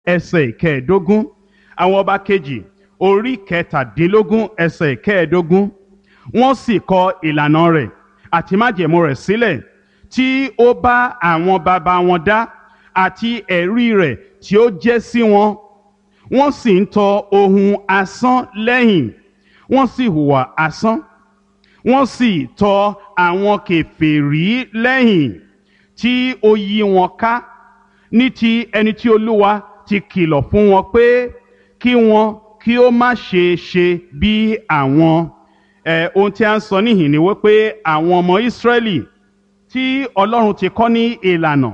ẹsẹ̀ ìkẹẹ̀ẹ́dógún àwọn ọba kejì orí kẹtàdínlógún ẹsẹ̀ ìkẹẹ̀ẹ́dógún wọ́n sì kọ ìlànà rẹ̀ àti májẹ̀mú rẹ̀ sílẹ̀ tí ó bá àwọn baba wọn dá àti ẹ̀rí rẹ̀ tí ó jẹ́ sí wọn wọ́n sì ń tọ ohun asán lẹ́yìn wọ́n sì hùwà asán wọ́n sì tọ àwọn kèfèrí lẹ́yìn tí ó yí wọn ká ní ti ẹni tí olúwa ti kìlọ̀ fún wọn pé kí wọn kí ó má ṣe ṣe bí àwọn ẹ ohun tí a ń sọ níhìn ni wípé àwọn ọmọ Ísírẹ́lì tí Ọlọ́run ti kọ́ ní ìlànà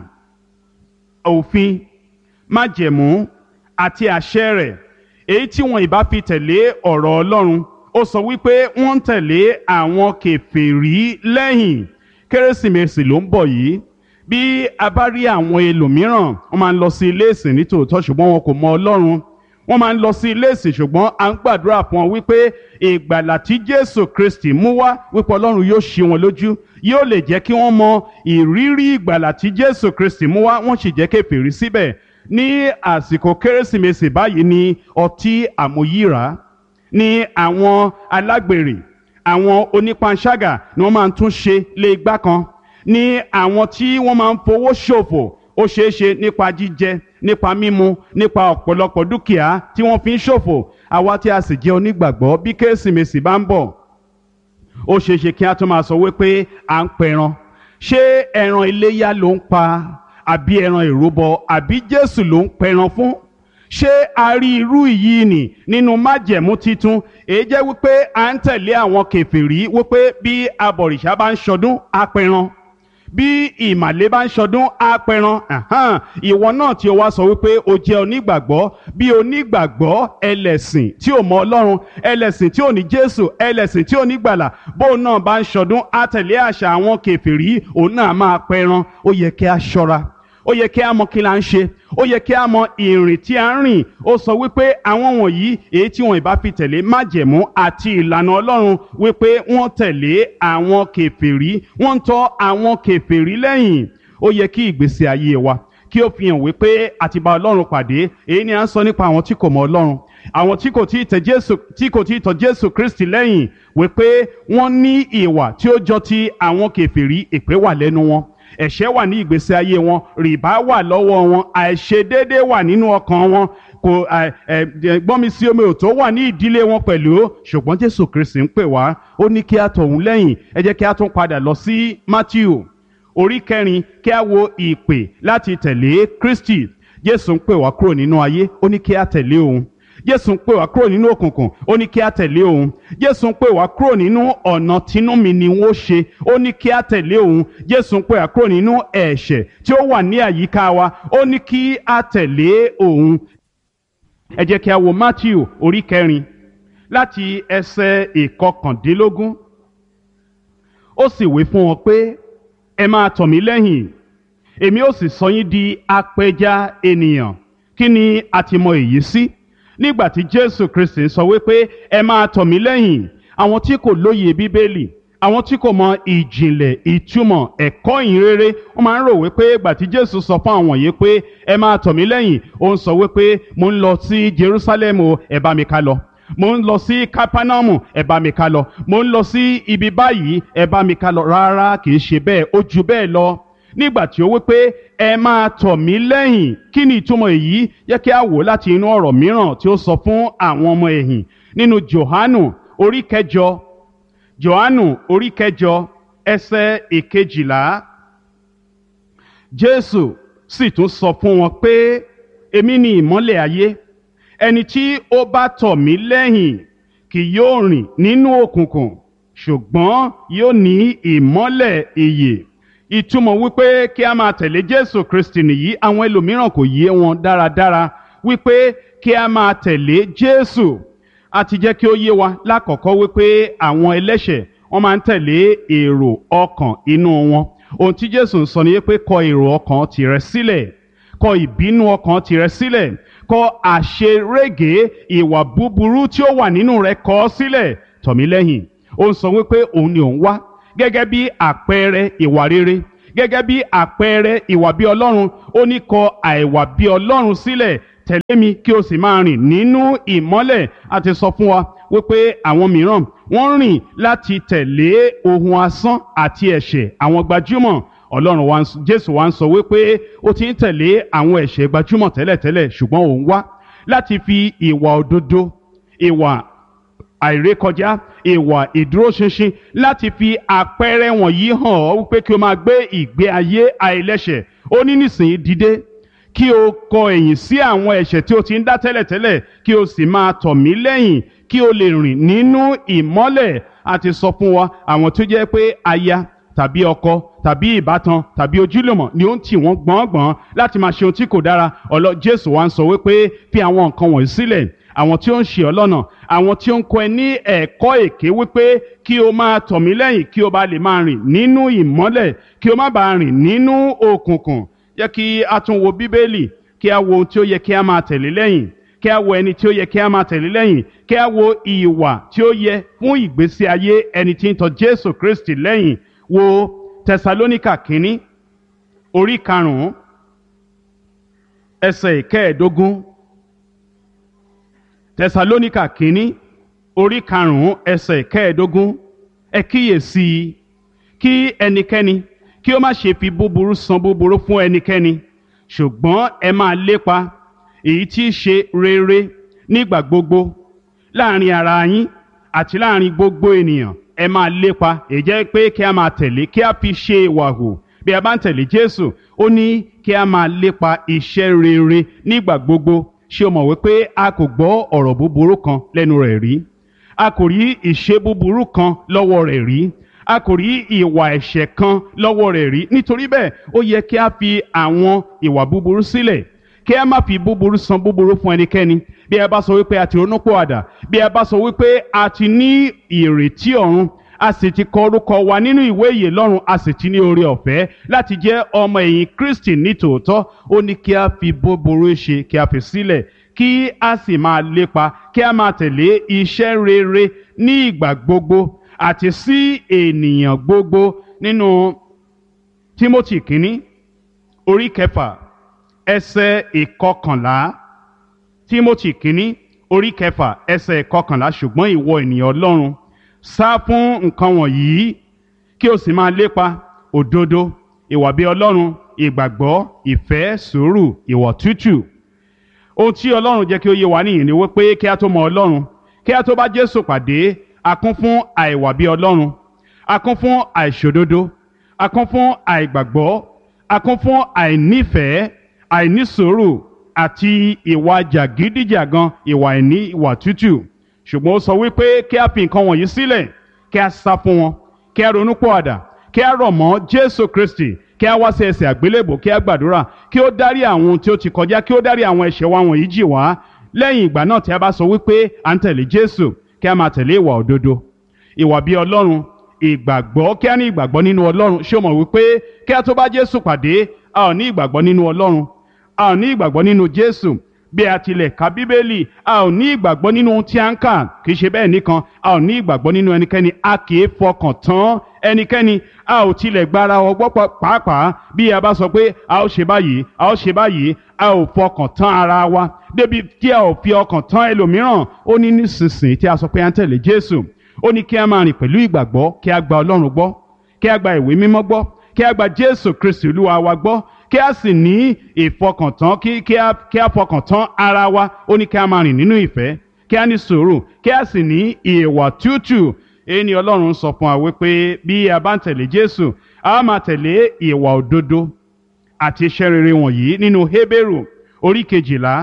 òfin májẹ̀mú àti àṣẹ rẹ̀ èyí tí wọn ìbá fi tẹ̀lé ọ̀rọ̀ Ọlọ́run ó sọ wípé wọ́n ń tẹ̀lé àwọn kèfèrí lẹ́yìn kérésìmesì ló ń bọ̀ yìí bí a bá rí àwọn ẹlòmíràn wọ́n máa ń lọ sí ilé ìsìn nítòótọ́ ṣùgbọ́n wọn kò mọ Ọlọ́run wọ́n máa ń lọ sí ilé ìsìn ṣùgbọ́n à ń gbàdúrà fún wọn wípé ìgbàlà tí Jésù Kristi mú wá wípé Ọlọ́run yóò ṣí wọn lójú yóò lè jẹ́ kí wọ́n mọ ìrírí ìgbàlà tí Jésù Kristi mú wá wọ́n sì jẹ́ kèfèrí síbẹ̀ ní àsìkò kérésìmesì báyìí ni ọtí àmúyíra ní àwọn alágbèrè àwọn onípanṣágà ni wọ́n máa ń tún ṣe lé igbá kan ní àwọn tí wọ́n máa ń fowó ṣòfò ó ṣeé ṣe nípa jíjẹ nípa mímu nípa ọ̀pọ̀lọpọ̀ dúkìá tí wọ́n fi ń ṣòfò àwa tí a sì jẹ́ onígbàgbọ́ bí kérésìmesì bá ń bọ̀ ó ṣeé ṣe kí a tún máa sọ wípé à ń pẹran ṣé ẹran iléyá ló ń pa àbí ẹran ìrúbọ àbí Jésù ló ń pẹran fún ṣé a rí irú yìí nì nínú májẹ̀mú titun èyí jẹ́ wípé à ń tẹ̀lé àwọn kèfèrí wípé bí abọ̀rìṣà bá ń ṣọdún á pẹran bí ìmàlẹ́ bá ń ṣọdún apẹran ìwọ náà tí o wá sọ wípé o jẹ́ onígbàgbọ́ bí onígbàgbọ́ ẹlẹ́sìn tí ò mọ Ọlọ́run ẹlẹ́sìn tí ò ní Jésù ẹlẹ́sìn tí ò ní gbàlà bóun náà bá ń ṣọdún á tẹ̀lé àṣà àwọn kèfèrí òun náà máa pẹran ó yẹ kí a ṣọ́ra ó yẹ kí a mọ kí la ń ṣe ó yẹ kí a mọ ìrìn tí a ń rìn ó sọ wípé àwọn wọ̀nyí èyí tí wọn ìbá fi tẹ̀lé májẹ̀mú àti ìlànà Ọlọ́run wípé wọ́n tẹ̀lé àwọn kèfèrí wọ́n ń tọ́ àwọn kèfèrí lẹ́yìn ó yẹ kí ìgbésí ayé wa kí ó fi hàn wípé àti bá Ọlọ́run pàdé èyí ni à ń sọ nípa àwọn tí kò mọ Ọlọ́run àwọn tí kò tí ì tẹ Jésù tí kò tí ì tọ̀ Jésù Kristi lẹ́yìn wípé wọ́n ní ìwà tí ó jọ ti àwọn kèfèrí èpè wà lẹ́nu wọn ẹ̀ṣẹ̀ wà ní ìgbésí ayé wọn rìbá wà lọ́wọ́ wọn àìṣedéédé wà nínú ọkàn wọn kò gbọ́nmi sí omi òtó wà ní ìdílé wọn pẹ̀lú ṣùgbọ́n Jésù Kristi ń pè wá ó ní kí a tọ̀hún lẹ́yìn ẹ jẹ́ kí a tún padà lọ sí Matthew orí kẹrin kí a wo ìpè láti tẹ̀lé Kristi Jésù ń pè wá kúrò nínú ayé ó ní kí a tẹ̀lé òun jésù ń pè wá kúrò nínú òkùnkùn ó ní kí á tẹ̀lé òun jésù ń pè wá kúrò nínú ọ̀nà tínú mi ni wọ́n ṣe ó ní kí á tẹ̀lé òun jésù ń pè wá kúrò nínú ẹ̀ṣẹ̀ tí ó wà ní àyíká wa ó ní kí á tẹ̀lé òun. ẹ jẹ́ kí a wo matthew orí kẹrin láti ẹsẹ̀ ìkọkàndínlógún ó sì wí fún wọn pé ẹ máa tọ̀ mí lẹ́yìn èmi ó sì sọ yín di apẹja ènìyàn kí ni a ti mọ èyí sí. Si? nígbà tí jésù kristi sọ wípé ẹ máa tọ̀ mí lẹ́yìn àwọn tí kò lóye bíbélì àwọn tí kò mọ ìjìnlẹ̀ ìtumọ̀ ẹ̀kọ́ ìhìnrere wọ́n máa ń rò wípé ìgbà tí jésù sọ fún àwọn yìí pé ẹ máa tọ̀ mí lẹ́yìn ó ń sọ wípé mo ń lọ sí jerusalem o ẹ bá mi ká lọ mo ń lọ sí kápánámù ẹ bá mi ká lọ mo ń lọ sí ibi báyìí ẹ bá mi ká lọ rárá kì í ṣe bẹ́ẹ̀ ó ju bẹ́ẹ̀ lọ nígbà tí ó wí pé ẹ máa tọ̀ mí lẹ́yìn kí ni ìtumọ̀ èyí yẹ kí a wò láti inú ọ̀rọ̀ mìíràn tí ó sọ fún àwọn ọmọ ẹ̀yìn nínú Jòhánù orí kẹjọ Jòhánù orí kẹjọ ẹsẹ̀ ìkejìlá Jésù sì tún sọ fún wọn pé èmi ni ìmọ́lẹ̀ ayé ẹni tí ó bá tọ̀ mí lẹ́yìn kì yóò rìn nínú òkùnkùn ṣùgbọ́n yóò ní ìmọ́lẹ̀ ìyè ìtumọ̀ wípé kí a máa tẹ̀lé jésù kristi nìyí àwọn ẹlòmíràn kò yé wọn dáradára wípé kí a máa tẹ̀lé jésù a ti jẹ́ kí ó yé wa lákọ̀ọ́kọ́ wípé àwọn ẹlẹ́ṣẹ̀ wọ́n máa ń tẹ̀lé èrò ọkàn inú wọn ohun tí jésù ń sọ ni pé kọ èrò ọkàn tìrẹ sílẹ̀ kọ ìbínú ọkàn tìrẹ sílẹ̀ kọ àṣerége ìwà búburú tí ó wà nínú rẹ kọ ọ́ sílẹ̀ tọ̀ mí lẹ́yìn ó ń sọ wípé òun ni òun wá gẹ́gẹ́ bí àpẹẹrẹ ìwà rere gẹ́gẹ́ bí àpẹẹrẹ ìwà bí ọlọ́run ó ní kọ àìwà bí ọlọ́run sílẹ̀ tẹ̀lé mi kí o sì máa rìn nínú ìmọ́lẹ̀ a ti sọ fún wa wípé àwọn mìíràn wọ́n rìn láti tẹ̀lé ohun asán àti ẹ̀ṣẹ̀ àwọn gbajúmọ̀ ọlọ́run wa jésù wa ń sọ wípé ó ti ń tẹ̀lé àwọn ẹ̀ṣẹ̀ gbajúmọ̀ tẹ́lẹ̀tẹ́lẹ̀ ṣùgbọ́n òun wá láti fi ìwà òdodo ìwà àìrékọjá ìwà ìdúróṣinṣin láti fi àpẹẹrẹ wọ̀nyí hàn ọ́ wípé kí o máa gbé ìgbé ayé àìlẹ́ṣẹ̀ ó ní nísìnyí dìde kí o kọ ẹ̀yìn sí àwọn ẹ̀ṣẹ̀ tí o ti ń dá tẹ́lẹ̀tẹ́lẹ̀ kí o sì máa tọ̀ mí lẹ́yìn kí o lè rìn nínú ìmọ́lẹ̀ a ti sọ fún wa àwọn tó jẹ́ pé aya tàbí ọkọ tàbí ìbátan tàbí ojúlùmọ̀ ni ó ń tì wọ́n gbọ̀ngbọ̀n láti máa ṣe ohun tí kò dára ọlọ Jésù wa ń sọ wípé fi àwọn nǹkan wọ̀nyí sílẹ̀ àwọn tí ó ń ṣe ọ́ lọ́nà àwọn tí ó ń kọ́ ẹ ní ẹ̀kọ́ èké wípé kí o máa tọ̀ mí lẹ́yìn kí o bá lè máa rìn nínú ìmọ́lẹ̀ kí o má bàa rìn nínú òkùnkùn yẹ kí a tún wo Bíbélì kí a wo ohun tí ó yẹ kí a máa tẹ̀lé lẹ́yìn kí a wo ẹni tí ó yẹ kí a máa tẹ̀lé lẹ́yìn kí a wo ìwà tí ó yẹ fún ìgbésí ayé ẹni tí ń tọ̀ Jésù Kristi lẹ́yìn wo Tẹsalóníkà kínní orí karùnún ẹsẹ̀ ìkẹẹ̀ẹ́dógún Tẹsalóníkà kínní orí karùnún ẹsẹ̀ ìkẹẹ̀ẹ́dógún ẹ kíyèsí i kí ẹnikẹ́ni kí ó má ṣe fi búburú san búburú fún ẹnikẹ́ni ṣùgbọ́n ẹ máa lépa èyí tí í ṣe rere nígbà gbogbo láàrin ara yín àti láàrin gbogbo ènìyàn ẹ máa lépa èyí jẹ́ pé kí a máa tẹ̀lé kí a fi ṣe ìwà hù bí a bá ń tẹ̀lé Jésù ó ní kí a máa lépa iṣẹ́ rere nígbà gbogbo ṣé o mọ̀ wípé a kò gbọ́ ọ̀rọ̀ búburú kan lẹ́nu rẹ̀ rí a kò rí ìṣe búburú kan lọ́wọ́ rẹ̀ rí a kò rí ìwà ẹ̀ṣẹ̀ kan lọ́wọ́ rẹ̀ rí nítorí bẹ́ẹ̀ ó yẹ kí a fi àwọn ìwà búburú sílẹ̀ kí a má fi búburú san búburú fún ẹnikẹ́ni bí a bá sọ wípé a ti ronúpìwàdà bí a bá sọ wípé a ti ní ìrètí ọ̀run a sì ti kọ orúkọ wa nínú ìwé ìyè lọ́run a sì ti ní oore ọ̀fẹ́ láti jẹ́ ọmọ ẹ̀yìn Kristi ní tòótọ́ ó ní kí a fi búburú ṣe kí a fi sílẹ̀ kí a sì máa lépa kí a máa tẹ̀lé iṣẹ́ rere ní ìgbà gbogbo àti sí ènìyàn gbogbo nínú Timothy kínní orí kẹfà ẹsẹ̀ ìkọkànlá Timothy kínní orí kẹfà ẹsẹ̀ ìkọkànlá ṣùgbọ́n ìwọ ènìyàn Ọlọ́run sá fún nǹkan wọ̀nyí kí o sì máa lépa òdodo ìwà bí Ọlọ́run ìgbàgbọ́ ìfẹ́ sùúrù ìwà tútù ohun tí Ọlọ́run jẹ́ kí ó yé wa nìyí ni wípé kí a tó mọ Ọlọ́run kí a tó bá Jésù pàdé a kún fún àìwà bí Ọlọ́run a kún fún àìṣòdodo a kún fún àìgbàgbọ́ a kún fún àìnífẹ̀ẹ́ àìnísùúrù àti ìwà jàgídíjàgan ìwà ìní ìwà tútù ṣùgbọ́n ó sọ wípé kí a fi nǹkan wọ̀nyí sílẹ̀ kí a sá fún wọn kí a ronú pọ̀àdà kí a rọ̀ mọ́ Jésù Kristi kí a wá sí ẹsẹ̀ àgbélébò kí a gbàdúrà kí ó dárí àwọn ohun tí ó ti kọjá kí ó dárí àwọn ẹ̀ṣẹ̀ wa wọ̀nyí jì wá lẹ́yìn ìgbà náà tí a bá sọ wípé à ń tẹ̀lé Jésù kí a máa tẹ̀lé ìwà òdodo ìwà bí Ọlọ́run ìgbàgbọ́ kí a ní ìgbàgbọ́ nínú Ọlọ́run ṣé o mọ̀ wípé kí a tó bá Jésù pàdé a ò ní ìgbàgbọ́ nínú Ọlọ́run a ò ní ìgbàgbọ́ nínú Jésù bí a tilẹ̀ ka Bíbélì a ò ní ìgbàgbọ́ nínú ohun tí a ń kà kì í ṣe bẹ́ẹ̀ nìkan a ò ní ìgbàgbọ́ nínú ẹnikẹ́ni a kì í fọkàn tán ẹnikẹ́ni a ò tilẹ̀ gbára ọgbọ́ pàápàá bí a bá sọ pé a ó ṣe báyìí a ó ṣe báyìí a ò fọkàn tán ara wa débi tí a ò fi ọkàn tán ẹlòmíràn ó ní nísinsìnyí tí a sọ pé a ń tẹ̀lé Jésù ó ní kí a máa rìn pẹ̀lú ìgbàgbọ́ kí a gba Ọlọ́run gbọ́ kí a gba ìwé mímọ́ gbọ́ kí a gba Jésù Kristi Olúwa wa gbọ́ kí a sì ní ìfọkàntán kí kí a kí a fọkàntán ara wa ó ní kí a máa rìn nínú ìfẹ́ kí a ní sùúrù kí a sì ní ìwà tútù èyí ni Ọlọ́run sọ fún wa wípé bí a bá ń tẹ̀lé Jésù a máa tẹ̀lé ìwà òdodo àti iṣẹ́ rere wọ̀nyí nínú Hébérù orí kejìlá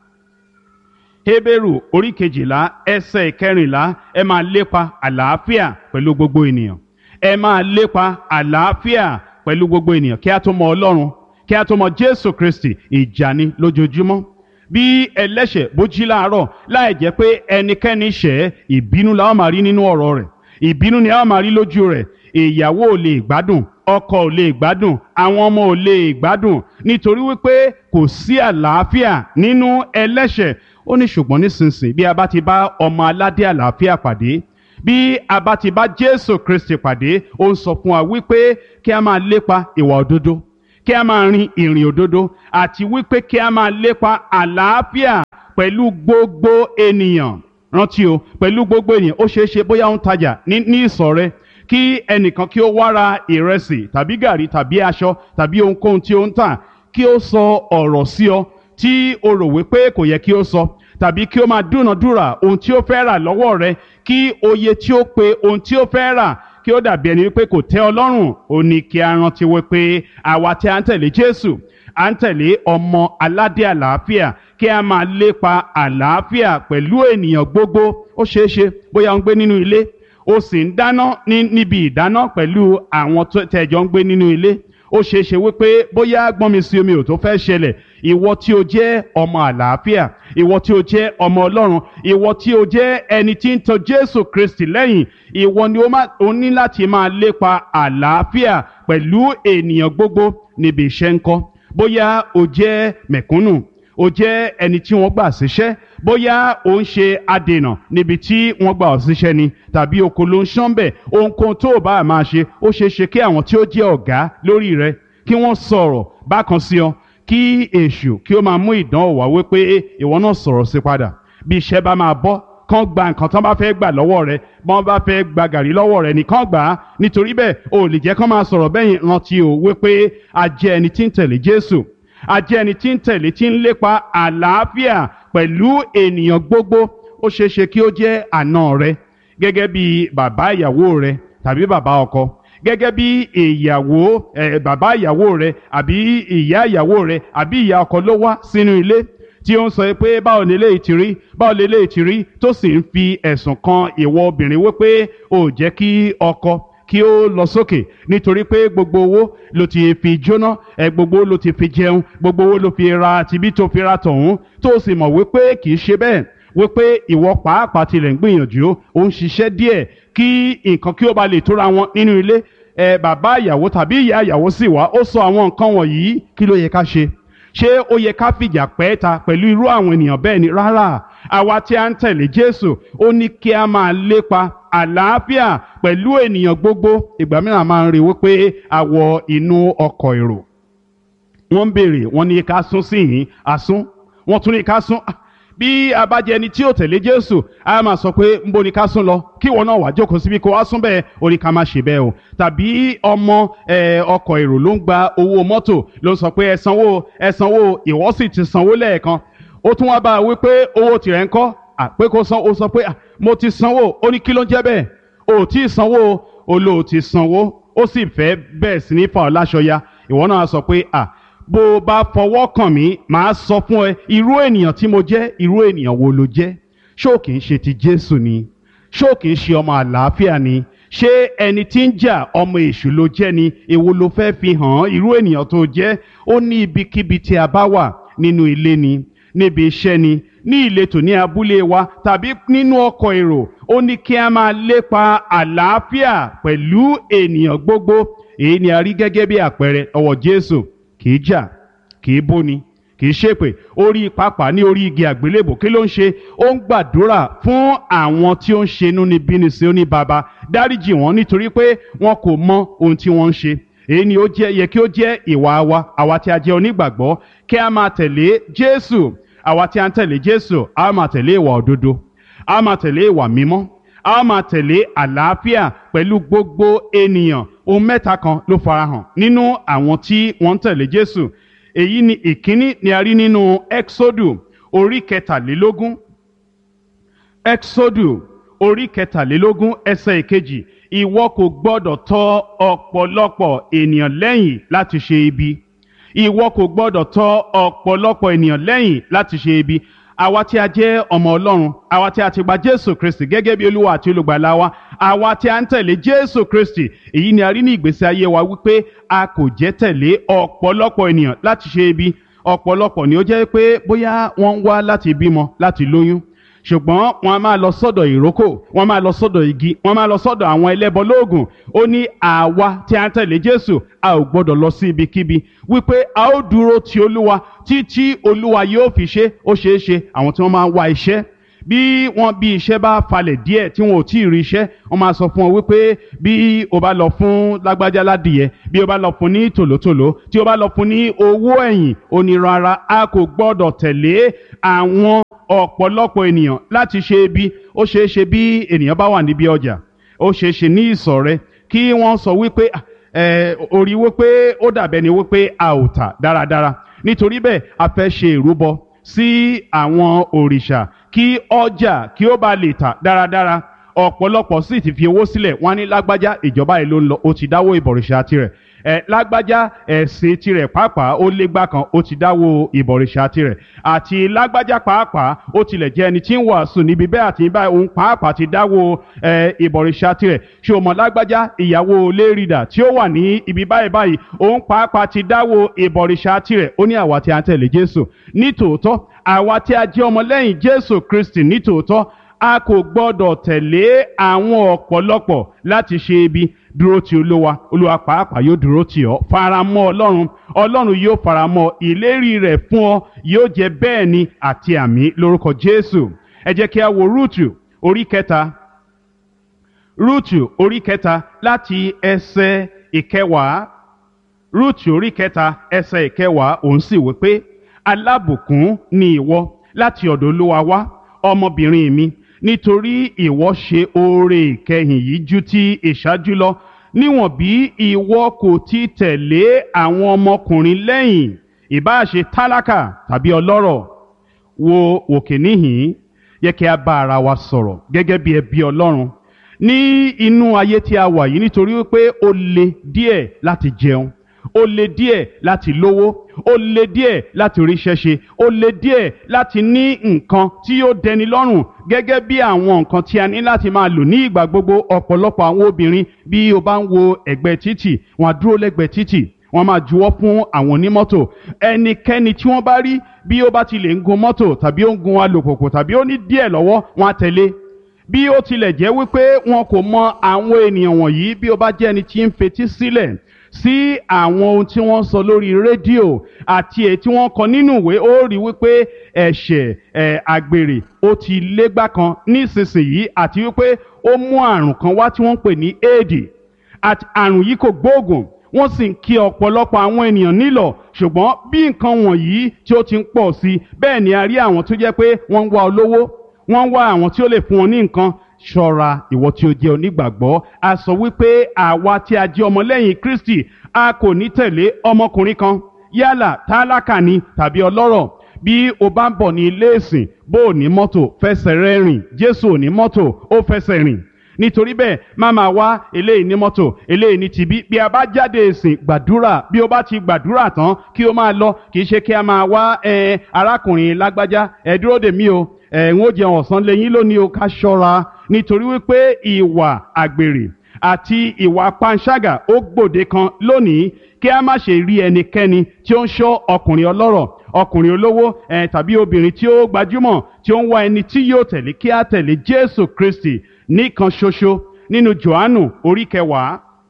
Hébérù orí kejìlá ẹsẹ̀ ìkẹrìnlá ẹ máa lépa àlàáfíà pẹ̀lú gbogbo ènìyàn ẹ máa lépa àlàáfíà pẹ̀lú gbogbo ènìyàn kí a tó mọ Ọlọ́run kí a tó mọ Jésù Kristi ìjà ni lójoojúmọ́ bí ẹlẹ́ṣẹ̀ bó jí láàárọ̀ láì jẹ́ pé ẹnikẹ́ni ṣẹ̀ ìbínú la ó máa rí nínú ọ̀rọ̀ rẹ̀ ìbínú ni a ó máa rí lójú rẹ̀ ìyàwó ò lè gbádùn ọkọ ò lè gbádùn àwọn ọmọ ò lè gbádùn nítorí wípé kò sí àlàáfíà nínú ẹlẹ́ṣẹ̀ ó ní ṣùgbọ́n nísinsìnyí bí a bá ti bá ọmọ aládé àlàáfíà pàdé bí a bá ti bá Jésù Kristi pàdé ó ń sọ fún wa wípé kí a máa lépa ìwà òdodo kí a máa rin ìrìn òdodo àti wípé kí a máa lépa àlàáfíà pẹ̀lú gbogbo ènìyàn rántí o pẹ̀lú gbogbo ènìyàn ó ṣeé ṣe bóyá ó ń tajà ní ní ìsọ̀ rẹ kí ẹnìkan kí ó wá ra ìrẹsì tàbí gàrí tàbí aṣọ tàbí ohunkóhun tí ó ń tà kí ó sọ ọ̀rọ̀ sí ọ tí o rò wípé kò yẹ kí ó sọ tàbí kí ó máa dúnàdúrà ohun tí ó fẹ́ rà lọ́wọ́ rẹ kí oye tí ó pe ohun tí ó fẹ́ rà kí ó dàbí ẹni wípé kò tẹ́ ọ lọ́rùn ó ní kí a rántí wípé àwa tí a ń tẹ̀lé Jésù à ń tẹ̀lé ọmọ aládé àlàáfíà kí a máa lépa àlàáfíà pẹ̀lú ènìyàn gbogbo ó ṣeé ṣe bóyá ó ń gbé nínú ilé ó sì ń dáná ní níbi ìdáná pẹ̀lú àwọn tẹ̀jọ́ ń gbé nínú ilé ó ṣeé ṣe wípé bóyá gbọ́nmi sí omi ò tó fẹ́ ṣẹlẹ̀ ìwọ tí o jẹ́ ọmọ àlàáfíà ìwọ tí o jẹ́ ọmọ ọlọ́run ìwọ tí o jẹ́ ẹni tí ń tọ̀ jésù kristi lẹ́yìn ìwọ ni o ní láti máa lépa àlàáfíà pẹ̀lú ènìyàn gbogbo níbi iṣẹ́ ńkọ́ bóyá o jẹ́ mẹ̀kúnnù o jẹ́ ẹni tí wọ́n gbà síṣẹ́ bóyá o ń ṣe adènà níbi tí wọ́n gbà ọ́ síṣẹ́ ni tàbí oko ló ń ṣán bẹ̀ ohunkóhun tó o bá máa ṣe ó ṣeé ṣe kí àwọn tí ó jẹ́ ọ̀gá lórí rẹ kí wọ́n sọ̀rọ̀ bákan sí ọ kí èṣù kí ó máa mú ìdánwò wá wípé ìwọ náà sọ̀rọ̀ sí padà bí iṣẹ́ bá máa bọ́ kán gba nǹkan tán bá fẹ́ gbà lọ́wọ́ rẹ bọ́n bá fẹ́ gba gàrí lọ́wọ́ rẹ nìkan gbà á nítorí bẹ́ẹ̀ o ò lè jẹ́ kán máa sọ̀rọ̀ bẹ́yìn rántí o wípé a jẹ́ ẹni tí ń tẹ̀lé Jésù a jẹ́ ẹni tí ń tẹ̀lé tí ń lépa àlàáfíà pẹ̀lú ènìyàn gbogbo ó ṣeé ṣe kí ó jẹ́ àna rẹ gẹ́gẹ́ bí bàbá ìyàwó rẹ tàbí bàbá ọkọ gẹ́gẹ́ bí ìyàwó ẹ̀ bàbá ìyàwó rẹ àbí ìyá ìyàwó rẹ àbí ìyá ọkọ ló wá sínú ilé tí ó ń sọ pé báwo ni eléyìí ti rí báwo ni eléyìí ti rí tó sì ń fi ẹ̀sùn kan ìwọ obìnrin wípé ò jẹ́ kí ọkọ kí ó lọ sókè nítorí pé gbogbo owó ló ti fi jóná ẹ gbogbo ló ti fi jẹun gbogbo owó ló fi ra tibí tó fi ra tọ̀hún tó sì mọ̀ wípé kì í ṣe bẹ́ẹ̀ wípé ìwọ pàápàá tilẹ̀ ń gbìyànjú ó ń ṣiṣẹ́ díẹ̀ kí nǹkan kí ó ba lè tóra wọn nínú ilé ẹ bàbá ìyàwó tàbí ìyá ìyàwó sì wá ó sọ àwọn nǹkan wọ̀nyí kí ló yẹ ká ṣe ṣé ó yẹ ká fìjà pẹ́ ta pẹ̀lú irú àwọn ènìyàn bẹ́ẹ̀ ni rárá àwa tí a ń tẹ̀lé Jésù ó ní kí a máa lépa àlàáfíà pẹ̀lú ènìyàn gbogbo ìgbà mìíràn máa ń rí wípé a wọ inú ọkọ̀ èrò wọ́n ń béèrè wọ́n ní ká sún sí yìí àsún wọ́n tún ní ká sún bí a bá jẹ́ ẹni tí ó tẹ̀lé Jésù a máa sọ pé ń bo ni ká sún lọ kí ìwọ náà wá jókòó síbi kó wá sún bẹ́ẹ̀ ó ní ká má ṣe bẹ́ẹ̀ o tàbí ọmọ ọkọ̀ èrò ló ń gba owó mọ́tò ló ń sọ pé ẹ sanwó ẹ sanwó ìwọ sì ti sanwó lẹ́ẹ̀kan ó tún wá bá a wí pé owó tirẹ̀ ń kọ́ àpé kó san ó sọ pé mo ti sanwó ó ní kí ló ń jẹ́ bẹ́ẹ̀ o tí ì sanwó o lò ó ti sanwó ó sì fẹ́ bẹ́ẹ̀ sí ní fa ọ́ láṣọ ya ìwọ náà sọ pé à bó o bá fọwọ́ kàn mí màá sọ fún ẹ irú ènìyàn tí mo jẹ́ irú ènìyàn wo ló jẹ́ ṣó kì í ṣe ti Jésù ni ṣó kì í ṣe ọmọ àlàáfíà ni ṣé ẹni tí ń jà ọmọ èṣù ló jẹ́ ni èwo ló fẹ́ fi hàn án irú ènìyàn tó jẹ́ ó ní ibikíbi tí a bá wà nínú ilé ni níbi iṣẹ́ ni ní ìletò ní abúlé wa tàbí nínú ọkọ̀ èrò ó ní kí a máa lépa àlàáfíà pẹ̀lú ènìyàn gbogbo èyí ni a rí gẹ́gẹ́ bí àpẹẹrẹ ọwọ́ Jésù kì í jà kì í bóni kì í ṣépè orí pápá ní orí igi àgbélébò kí ló ń ṣe ó ń gbàdúrà fún àwọn tí ó ń ṣe inúnibíni sí ó ní baba dáríjì wọn nítorí pé wọn kò mọ ohun tí wọ́n ń ṣe èyí ni ó jẹ́ yẹ kí ó jẹ́ ìwà wa àwa tí a jẹ́ onígbàgbọ́ kí a máa tẹ̀lé Jésù àwa tí a ń tẹ̀lé Jésù a máa tẹ̀lé ìwà òdodo a máa tẹ̀lé ìwà mímọ́ a máa tẹ̀lé àlàáfíà pẹ̀lú gbogbo ènìyàn ohun mẹ́ta kan ló farahàn nínú àwọn tí wọ́n ń tẹ̀lé Jésù èyí ni ìkíní ni a rí nínú Exodu orí kẹtàlélógún Exodu orí kẹtàlélógún ẹsẹ̀ ìkejì ìwọ kò gbọ́dọ̀ tọ̀ ọ̀pọ̀lọpọ̀ ènìyàn lẹ́yìn láti ṣe ibi ìwọ kò gbọ́dọ̀ tọ̀ ọ̀pọ̀lọpọ̀ ènìyàn lẹ́yìn láti ṣe ibi àwa tí a jẹ́ ọmọ Ọlọ́run àwa tí a ti gba Jésù Kristi gẹ́gẹ́ bí Olúwa àti olùgbàlà wa àwa tí a ń tẹ̀lé Jésù Kristi èyí ni a rí ní ìgbésí ayé wa wípé a kò jẹ́ tẹ̀lé ọ̀pọ̀lọpọ̀ ènìyàn láti ṣe ibi ọ̀pọ̀lọpọ̀ ni ó jẹ́ pé bóyá wọ́n ń wá láti bímọ láti lóyún ṣùgbọ́n wọn a máa lọ sọ́dọ̀ ìrókò wọn máa lọ sọ́dọ̀ igi wọn máa lọ sọ́dọ̀ àwọn ẹlẹ́bọ lóògùn ó ní àwa tí a ń tẹ̀lé Jésù a ò gbọ́dọ̀ lọ sí ibikíbi wípé a ó dúró ti Olúwa títí Olúwa yóò fi ṣe ó ṣeé ṣe àwọn tí wọ́n máa ń wá iṣẹ́ bí wọ́n bí iṣẹ́ bá falẹ̀ díẹ̀ tí wọn ò tí ì rí iṣẹ́ wọ́n máa sọ fún ọ wípé bí o bá lọ fún lágbájá ládìyẹ bí o bá lọ fún ní tòlótòló tí o bá lọ fún ní owó ẹ̀yìn onírara a kò gbọ́dọ̀ tẹ̀lé àwọn ọ̀pọ̀lọpọ̀ ènìyàn láti ṣe ibi ó ṣeé ṣe bí ènìyàn bá wà níbi ọjà ó ṣeé ṣe ní ìsọ̀ rẹ kí wọ́n sọ wípé orí wípé ó dàbẹ́ ni wípé a ò tà dáradára nítorí bẹ́ẹ̀ a fẹ́ ṣe ìrúbọ sí àwọn òrìṣà kí ọjà kí ó bá lè tà dáradára ọ̀pọ̀lọpọ̀ sì ti fi owó sílẹ̀ wọ́n ní lágbájá ìjọba yìí ló ń lọ ó ti dáwó ìbọ̀rìṣà tirẹ̀ ẹ lágbájá ẹ̀sìn tirẹ̀ pàápàá ó légbá kan ó ti dáwó ìbọ̀rìṣà tirẹ̀ àti lágbájá pàápàá ó tilẹ̀ jẹ́ ẹni tí ń wàásù níbi bẹ́ẹ̀ àti báyìí òun pàápàá ti dáwó ìbọ̀rìṣà tirẹ̀ ṣé o mọ̀ lágbájá ìyàwó lérìdà tí ó wà ní ibi báyìí báyìí òun pàápàá ti dáwó ìbọ̀rìṣà tirẹ̀ ó ní àwa tí a ń tẹ̀lé Jésù nítòótọ́ àwa tí a jẹ́ ọmọlẹ́yìn Jésù Kristi nítòótọ́ a kò gbọ́dọ̀ tẹ̀lé àwọn ọ̀pọ̀lọpọ̀ láti ṣe ibi dúró ti olúwa olúwa pàápàá yóò dúró tì ọ́ faramọ́ ọlọ́run ọlọ́run yóò faramọ́ ìlérí rẹ̀ fún ọ yóò jẹ́ bẹ́ẹ̀ ni àti àmì lórúkọ jésù ẹ jẹ́ kí a wo rúùtù orí kẹta rúùtù orí kẹta láti ẹsẹ̀ ìkẹwàá rúùtù orí kẹta ẹsẹ̀ ìkẹwàá òun sì wí pé alábùkún ni ìwọ láti ọ̀dọ̀ olúwa wá ọmọbìnrin mi nítorí ìwọ ṣe oore ìkẹyìn yìí ju ti ìṣáájú lọ níwọ̀n bí ìwọ kò ti tẹ̀lé àwọn ọmọkùnrin lẹ́yìn ìbáà ṣe tálákà tàbí ọlọ́rọ̀ wo òkè níhìn yẹ kí a bá ara wa sọ̀rọ̀ gẹ́gẹ́ bí ẹbí ọlọ́run ní inú ayé tí a wà yìí nítorí wípé ó le díẹ̀ láti jẹun ó le díẹ̀ láti lówó ó le díẹ̀ láti ríṣẹ́ ṣe ó le díẹ̀ láti ní nǹkan tí yóò dẹni lọ́rùn gẹ́gẹ́ bí àwọn nǹkan tí a ní láti máa lò ní ìgbà gbogbo ọ̀pọ̀lọpọ̀ àwọn obìnrin bí o bá ń wo ẹ̀gbẹ́ títì wọ́n á dúró lẹ́gbẹ̀ẹ́ títì wọ́n máa juwọ́ fún àwọn onímọ́tò ẹnikẹ́ni tí wọ́n bá rí bí ó bá ti lè ń gun mọ́tò tàbí ó ń gun alùpùpù tàbí ó ní díẹ̀ lọ́wọ́ wọ́n á tẹ̀lé bí ó tilẹ̀ jẹ́ wípé wọn kò mọ àwọn ènìyàn wọ̀nyí bí ó bá jẹ́ ẹni tí ń fetí sílẹ̀ sí àwọn ohun tí wọ́n sọ lórí rédíò àti èyí tí wọ́n kọ nínú ìwé ó rí wípé ẹ̀ṣẹ̀ ẹ̀ àgbèrè ó ti légbá kan nísinsìnyí àti wípé ó mú àrùn kan wá tí wọ́n ń pè ní éèdì àti àrùn yìí kò gbóògùn wọ́n sì ń kí ọ̀pọ̀lọpọ̀ àwọn ènìyàn nílọ̀ ṣùgbọ́n bí nǹkan wọ̀nyí tí ó ti ń pọ̀ sí i bẹ́ẹ̀ ni a rí àwọn tó jẹ́ pé wọ́n ń wá olówó wọ́n ń wá àwọn tí ó lè fún wọn ní nǹkan ṣọ́ra ìwọ tí ó jẹ́ onígbàgbọ́ a sọ wípé àwa tí a jẹ́ ọmọlẹ́yìn Kristi a kò ní tẹ̀lé ọmọkùnrin kan yálà tálákà ni tàbí ọlọ́rọ̀ bí o bá ń bọ̀ ní ilé ìsìn bó o ní mọ́tò fẹsẹ̀ rẹ rìn Jésù ò ní mọ́tò ó fẹsẹ̀ rìn nítorí bẹ́ẹ̀ má máa wá eléyìí ní mọ́tò eléyìí ní tibí bí a bá jáde ìsìn gbàdúrà bí o bá ti gbàdúrà tán kí o máa lọ kì í ṣe kí a máa wá ẹ arákùnrin lágbájá ẹ dúró dè mí o ẹ ń ó jẹun ọ̀sán lẹ́yìn lónìí o ká ṣọ́ra nítorí wípé ìwà àgbèrè àti ìwà panṣágà ó gbòde kan lónìí kí a má ṣe rí ẹnikẹ́ni tí ó ń ṣọ́ ọkùnrin ọlọ́rọ̀ ọkùnrin olówó ẹ tàbí obìnrin tí ó gbajúmọ̀ tí ó ń wá ẹni tí yóò tẹ̀lé kí a tẹ̀lé Jésù Kristi nìkan ṣoṣo nínú Jòhánù orí kẹwàá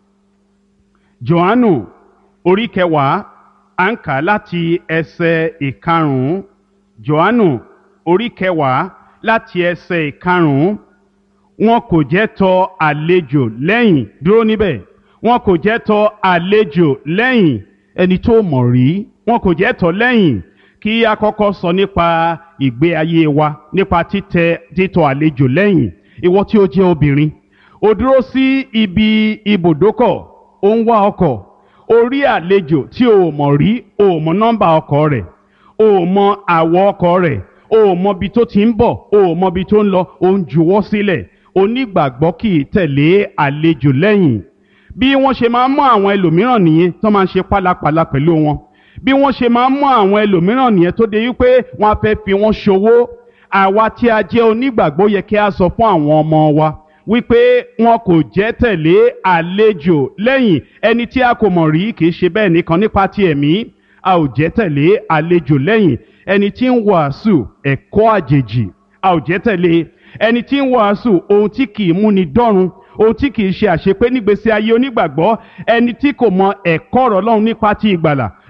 Jòhánù orí kẹwàá à ń kà láti ẹsẹ̀ ìkarùn-ún Jòhánù orí kẹwàá láti ẹsẹ̀ ìkarùn-ún wọn kò jẹ́ tọ àlejò lẹ́yìn dúró níbẹ̀ wọn kò jẹ́ tọ àlejò lẹ́yìn ẹni tó mọ̀ rí wọn kò jẹ́ tọ lẹ́yìn kí a kọ́kọ́ sọ nípa ìgbé ayé wa nípa títẹ títọ àlejò lẹ́yìn ìwọ tí ó jẹ́ obìnrin ó dúró sí ibi ibùdókọ̀ ó ń wá ọkọ̀ ó rí àlejò tí o mọ̀ rí o mọ̀ nọ́mbà ọkọ̀ rẹ̀ o mọ̀ àwọ̀ ọkọ̀ rẹ̀ o mọ̀ ibi tó ti ń bọ̀ o mọ̀ ibi tó ń lọ o ń juwọ́ sílẹ̀ onígbàgbọ́ kì í tẹ̀lé àlejò lẹ́yìn bí wọ́n ṣe máa ń mú àwọn ẹlòmíràn nìyẹn tó máa ń ṣe pálapàla pẹ̀lú wọn bí wọ́n ṣe máa ń mú àwọn ẹlòmíràn nìyẹn tó dé wípé wọ́n á fẹ́ fi wọ́n ṣòwò àwa tí a jẹ́ onígbàgbọ́ yẹ kí a sọ fún àwọn ọmọ wa wípé wọn kò jẹ́ tẹ̀lé àlejò lẹ́yìn ẹni tí a kò mọ̀ rí kì í ṣe bẹ́ẹ̀ nìkan nípa ti ẹ̀mí a ò jẹ́ tẹ̀lé àlejò lẹ́yìn ẹni tí ń wàásù ẹ̀kọ́ àjèjì a ò jẹ́ tẹ̀lé ẹni tí ń wàásù ohun tí kì í múni dọ́run ohun tí kì í ṣe àṣepé nígbésí ayé onígbàgbọ́ ẹni tí kò mọ ẹ̀kọ́ ọ̀rọ̀ Ọlọ́run nípa ti ìgbàlà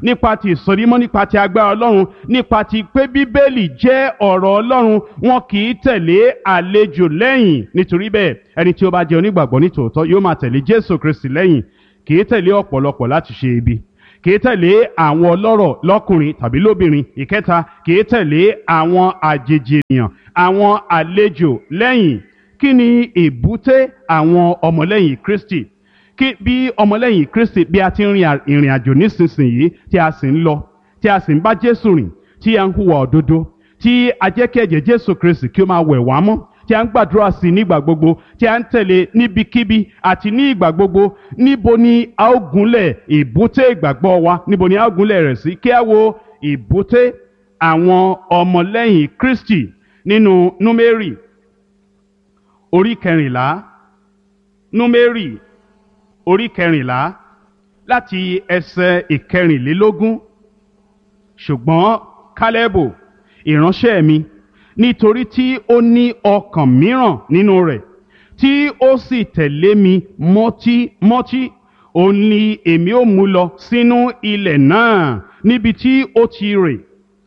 nípa ti ìsọdímọ́ nípa ti agbára ọlọ́run nípa ti pé bíbélì jẹ́ ọ̀rọ̀ ọlọ́run wọn kì í tẹ̀lé àlejò lẹ́yìn nítorí bẹ́ẹ̀ ẹni tí ó bá jẹ́ onígbàgbọ́ nítòótọ́ yóò máa tẹ̀lé jésù kristi lẹ́yìn kì í tẹ̀lé ọ̀pọ̀lọpọ̀ láti ṣe ibi kì í tẹ̀lé àwọn ọlọ́rọ̀ lọ́kùnrin tàbí lóbìnrin ìkẹta kì í tẹ̀lé àwọn àjèjì ènìyàn àwọn àlejò lẹ́yìn kí ni èbúté àwọn ọmọlẹ́yìn kristi kí bí ọmọlẹ́yìn kristi bí a ti ń rin ìrìn àjò nísinsìnyí tí a sì ń lọ tí a sì ń bá jésù rìn tí a ń hùwà òdodo tí a jẹ́ kí ẹ̀jẹ̀ jésù kristi kí ó máa wẹ̀ wá mọ́ tí a ń gbàdúrà sí nígbà gbogbo tí a ń tẹ̀lé níbikíbi àti ní ìgbà gbogbo níbo ni a ó gúnlẹ̀ ìbúté ìgbàgbọ́ wa níbo ni a ó gúnlẹ̀ rẹ̀ sí kí a wo ìbúté àwọn ọmọlẹ́yìn kristi nínú númérì orí kẹrìnlá númérì orí kẹrìnlá láti ẹsẹ̀ ìkẹrìnlélógún ṣùgbọ́n kálẹ́bù ìránṣẹ́ mi nítorí tí ó ní ọkàn mìíràn nínú rẹ̀ tí ó sì tẹ̀lé mi mọ́tímọ́tí òun ni èmi ó mú lọ sínú ilẹ̀ náà níbi tí ó ti rè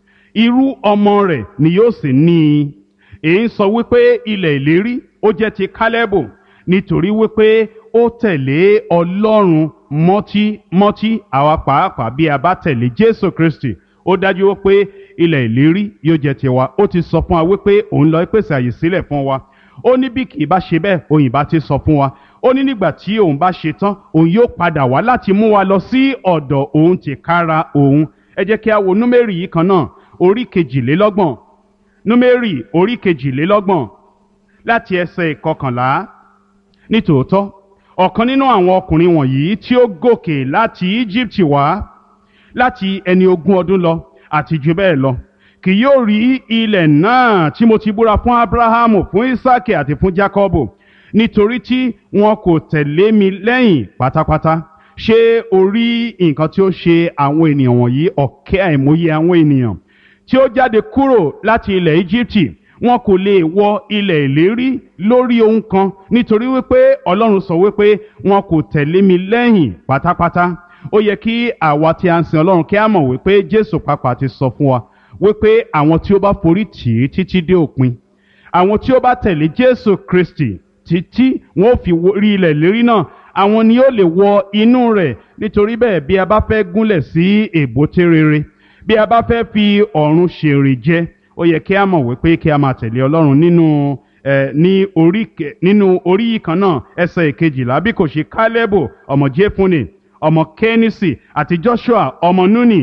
irú ọmọ rẹ̀ ni yóò sì ní i èyí ń sọ wípé ilẹ̀ ìlérí ó jẹ́ ti kálẹ́bù nítorí wípé ó tẹ̀lé ọlọ́run mọ́tímọ́tí àwa pàápàá bí a bá tẹ̀lé jésù kristi ó dájú wípé ilẹ̀ ìlérí yóò jẹ́ tiwa ó ti sọ fún wa wípé òun lọ pèsè àyè sílẹ̀ fún wa ó ní bí kì í bá ṣe bẹ́ẹ̀ òyìn bá ti sọ fún wa ó ní nígbà tí òun bá ṣe tán òun yóò padà wá láti mú wa lọ sí ọ̀dọ̀ òun ti kára òun ẹ jẹ́ kí a wo númérì yìí kan náà orí kejìlélọ́gbọ̀n númérì orí kejìlélọ́gbọ̀n láti ẹsẹ̀ ìkọkànlá nítòótọ́ ọ̀kan nínú àwọn ọkùnrin wọ̀nyí tí ó gòkè láti Íjíbítì wá láti ẹni ogún ọdún lọ àti jù bẹ́ẹ̀ lọ kì yóò rí ilẹ̀ náà tí mo ti búra fún Ábúráhámù fún Ísákì àti fún Jákọ́bù nítorí tí wọn kò tẹ̀lé mi lẹ́yìn pátápátá ṣé o rí nǹkan tí ó ṣe àwọn ènìyàn wọ̀nyí ọ̀kẹ́ àìmọye àwọn ènìyàn tí ó jáde kúrò láti ilẹ̀ Íjíbítì wọn kò lè wọ ilẹ̀ ìlérí lórí ohun kan nítorí wípé Ọlọ́run sọ wípé wọn kò tẹ̀lé mi lẹ́yìn pátápátá ó yẹ kí àwa tí a ń sin Ọlọ́run kí a mọ̀ wípé Jésù pàápàá ti sọ fún wa wípé àwọn tí ó bá forí tì í títí dé òpin àwọn tí ó bá tẹ̀lé Jésù Kristi títí wọn ò fi rí ilẹ̀ ìlérí náà àwọn ni ó lè wọ inú rẹ̀ nítorí bẹ́ẹ̀ bí a bá fẹ́ gúnlẹ̀ sí èbúté rere bí a bá fẹ́ fi ọ̀run ṣèrè jẹ ó yẹ kí a mọ̀ wípé kí a máa tẹ̀lé Ọlọ́run nínú ẹ ní orí nínú orí yìí kan náà ẹsẹ̀ ìkejìlá bí kò ṣe Kálẹ́bù ọmọ Jéfúnè ọmọ Kẹ́nísì àti Joshua ọmọ Núnì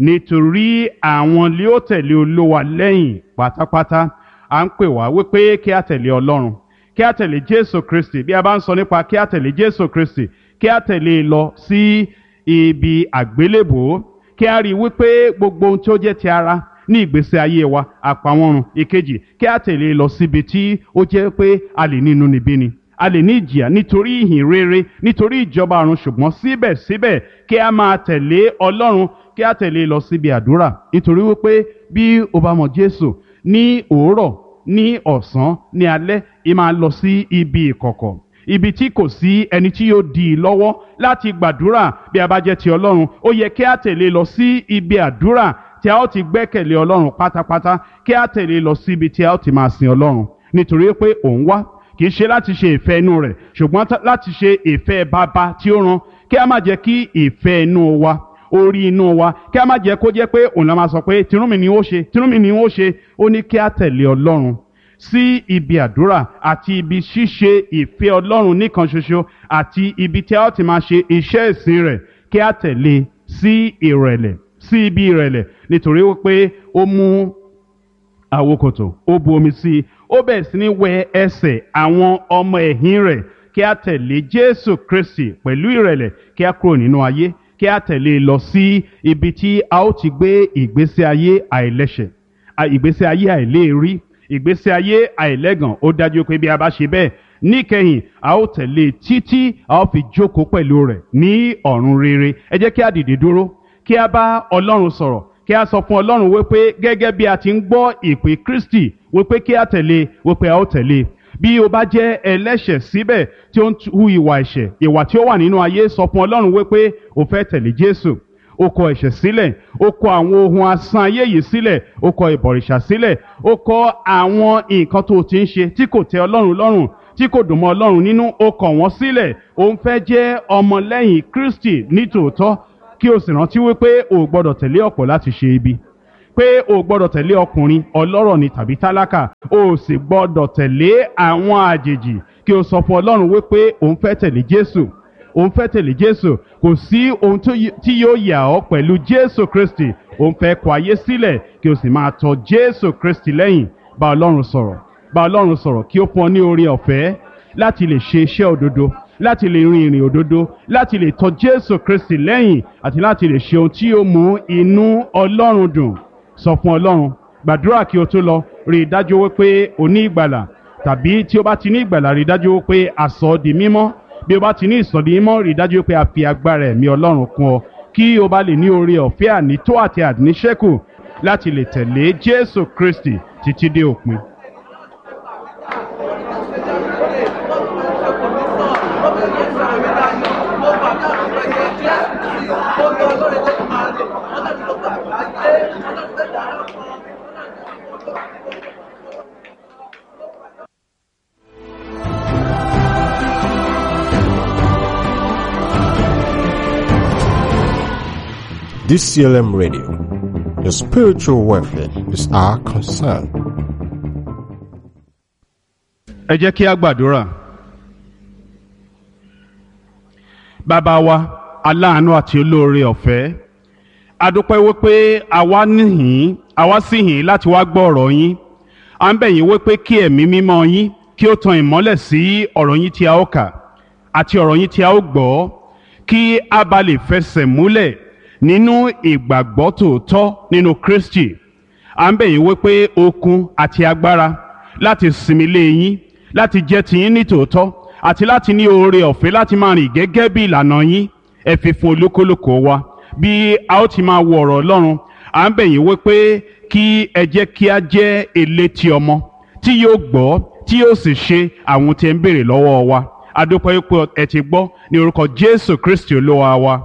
nítorí àwọn lé ó tẹ̀lé Olúwa lẹ́yìn pátápátá à ń pè wá wípé kí a tẹ̀lé Ọlọ́run kí a tẹ̀lé Jésù Kristi bí a bá ń sọ nípa kí a tẹ̀lé Jésù Kristi kí a tẹ̀lé lọ sí ibi àgbélébòó kí a rí i wípé gbogbo ohun tí ó jẹ́ ti ara ní ìgbésí ayé wa àpamọ́run ìkejì kí a tẹ̀lé lọ síbi tí ó jẹ́ pé a lè ní inúnibíni a lè ní ìjìyà nítorí ìhìn rere nítorí ìjọba ọ̀run ṣùgbọ́n síbẹ̀síbẹ̀ kí a máa tẹ̀lé Ọlọ́run kí a tẹ̀lé lọ síbi àdúrà nítorí wípé bí o bá mọ Jésù ní òwúrọ̀ ní ọ̀sán ní alẹ́ ì máa lọ sí ibi ìkọ̀kọ̀ ibi tí kò sí ẹni tí yóò dì í lọ́wọ́ láti gbàdúrà bí a bá jẹ́ ti Ọlọ́run ó yẹ kí a tẹ̀lé lọ sí ibi àdúrà tí a ó ti gbẹ́kẹ̀lé Ọlọ́run pátápátá kí a tẹ̀lé lọ síbi tí a ó ti máa sin Ọlọ́run nítorí pé òun wá kì í ṣe láti ṣe ìfẹ́ inú rẹ̀ ṣùgbọ́n láti ṣe ìfẹ́ bàbá tí ó rán kí a má jẹ́ kí ìfẹ́ inú wa orí inú wa kí a má jẹ́ kó jẹ́ pé òun la máa sọ pé tinúmi ni ó ṣe tinúmi ni ó ṣe ó ní kí a tẹ̀lé Ọlọ́run sí ibi àdúrà àti ibi ṣíṣe ìfẹ́ Ọlọ́run nìkan ṣoṣo àti ibi tí a ó ti máa ṣe iṣẹ́ ìsìn rẹ̀ kí a tẹ̀lé sí ìrẹ̀lẹ̀ sí ibi ìrẹ̀lẹ̀ nítorí wípé ó mú àwokòtò ó bu omi sí i ó bẹ̀rẹ̀ sí ní wẹ ẹsẹ̀ àwọn ọmọ ẹ̀yìn rẹ̀ kí a tẹ̀lé Jésù Kristi pẹ̀lú ìrẹ̀lẹ̀ kí a kúrò nínú ayé kí a tẹ̀lé lọ sí ibi tí a ó ti gbé ìgbésí ayé àìlẹ́ṣẹ̀ ìgbésí ayé àìléèrí ìgbésí ayé àìlẹ́gàn ó dájú pé bí a bá ṣe bẹ́ẹ̀ níkẹyìn a ó tẹ̀lé títí a ó fi jókòó pẹ̀lú rẹ̀ ní ọ̀run rere ẹ jẹ́ kí a dìde dúró kí a bá Ọlọ́run sọ̀rọ̀ kí a sọ fún Ọlọ́run wípé gẹ́gẹ́ bí a ti ń gbọ́ ìpè Kristi wípé kí a tẹ̀lé wípé a ó tẹ̀lé bí o bá jẹ́ ẹlẹ́ṣẹ̀ síbẹ̀ tí ó ń hu ìwà ẹ̀ṣẹ̀ ìwà tí ó wà nínú ayé sọ fún Ọlọ́run wípé o fẹ́ tẹ̀lé Jésù ó kọ ẹ̀ṣẹ̀ sílẹ̀ ó kọ àwọn ohun asán ayé yìí sílẹ̀ ó kọ ìbọ̀rìṣà sílẹ̀ ó kọ àwọn nǹkan tó ti ń ṣe tí kò tẹ́ ọlọ́run lọ́rùn tí kò dùn mọ́ ọlọ́run nínú ó kọ̀ wọ́n sílẹ̀ ó ń fẹ́ jẹ́ ọmọlẹ́yìn kristi nítòótọ́ kí o sì rántí wípé o ò gbọ́dọ̀ tẹ̀lé ọ̀pọ̀ láti ṣe ibi pé o ò gbọ́dọ̀ tẹ̀lé ọkùnrin ọlọ́rọ̀ ni tàbí tálákà o ò sì gbọ́dọ̀ tẹ̀lé àwọn àjèjì kí o sọ fún ọlọ́run wípé o ń fẹ́ tẹ̀lé jésù o ń fẹ́ tẹ̀lé jésù kò sí ohun tí yóò yà ọ́ pẹ̀lú jésù kristi o ń fẹ́ kọ ayé sílẹ̀ kí o sì máa tọ jésù kristi lẹ́yìn bá ọlọ́run sọ̀rọ̀ bá ọlọ́run sọ̀rọ̀ kí ó fún ọ ní oore ọ̀fẹ́ láti lè ṣe iṣẹ́ òdodo láti lè rin ìrìn òdodo láti lè tọ jésù kristi lẹ́yìn àti láti lè ṣe ohun tí yóò mú inú ọlọ́run dùn sọ fún ọlọ́run gbàdúrà kí o tó lọ rí i dájú wípé o ní ìgbàlà tàbí tí o bá ti ní ìgbàlà rí i dájú wípé a sọ ọ́ di mímọ́ bí o bá ti ní ìsọ̀dí mímọ́ rí i dájú wípé a fi agbára ẹ̀mí ọlọ́run kún ọ kí o bá lè ní oore ọ̀fẹ́ ànító àti àníṣẹ́kù láti lè tẹ̀lé jésù kristi títí dé òpin. DCLM Radio. Your spiritual welfare is our concern. ẹ jẹ́ kí a gbàdúrà. bàbá wa aláàánú àti olóore ọ̀fẹ́ a dúpẹ́ wípé àwa níhìn àwa sì hìn láti wá gbọ́ ọ̀rọ̀ yín à ń bẹ̀ yín wípé kí ẹ̀mí mímọ́ yín kí ó tan ìmọ́lẹ̀ sí ọ̀rọ̀ yín tí a ó kà àti ọ̀rọ̀ yín tí a ó gbọ́ kí a bá lè fẹsẹ̀ múlẹ̀ nínú ìgbàgbọ́ tòótọ́ nínú Kristi à ń bẹ̀ yín wípé okun àti agbára láti sinmi lé yín láti jẹ́ tiyín ní tòótọ́ àti láti ní oore ọ̀fẹ́ láti máa rìn gẹ́gẹ́ bí ìlànà yín ẹ fi fún olúkúlùkù wa bí a ó ti máa wo ọ̀rọ̀ Ọlọ́run à ń bẹ̀ yín wípé kí ẹ jẹ́ kí a jẹ́ elétí ọmọ tí yóò gbọ́ tí yóò sì ṣe àwọn tí ẹ ń béèrè lọ́wọ́ wa a dúpẹ́ pé ẹ ti gbọ́ ní orúkọ Jésù Kristi Olúwa wa.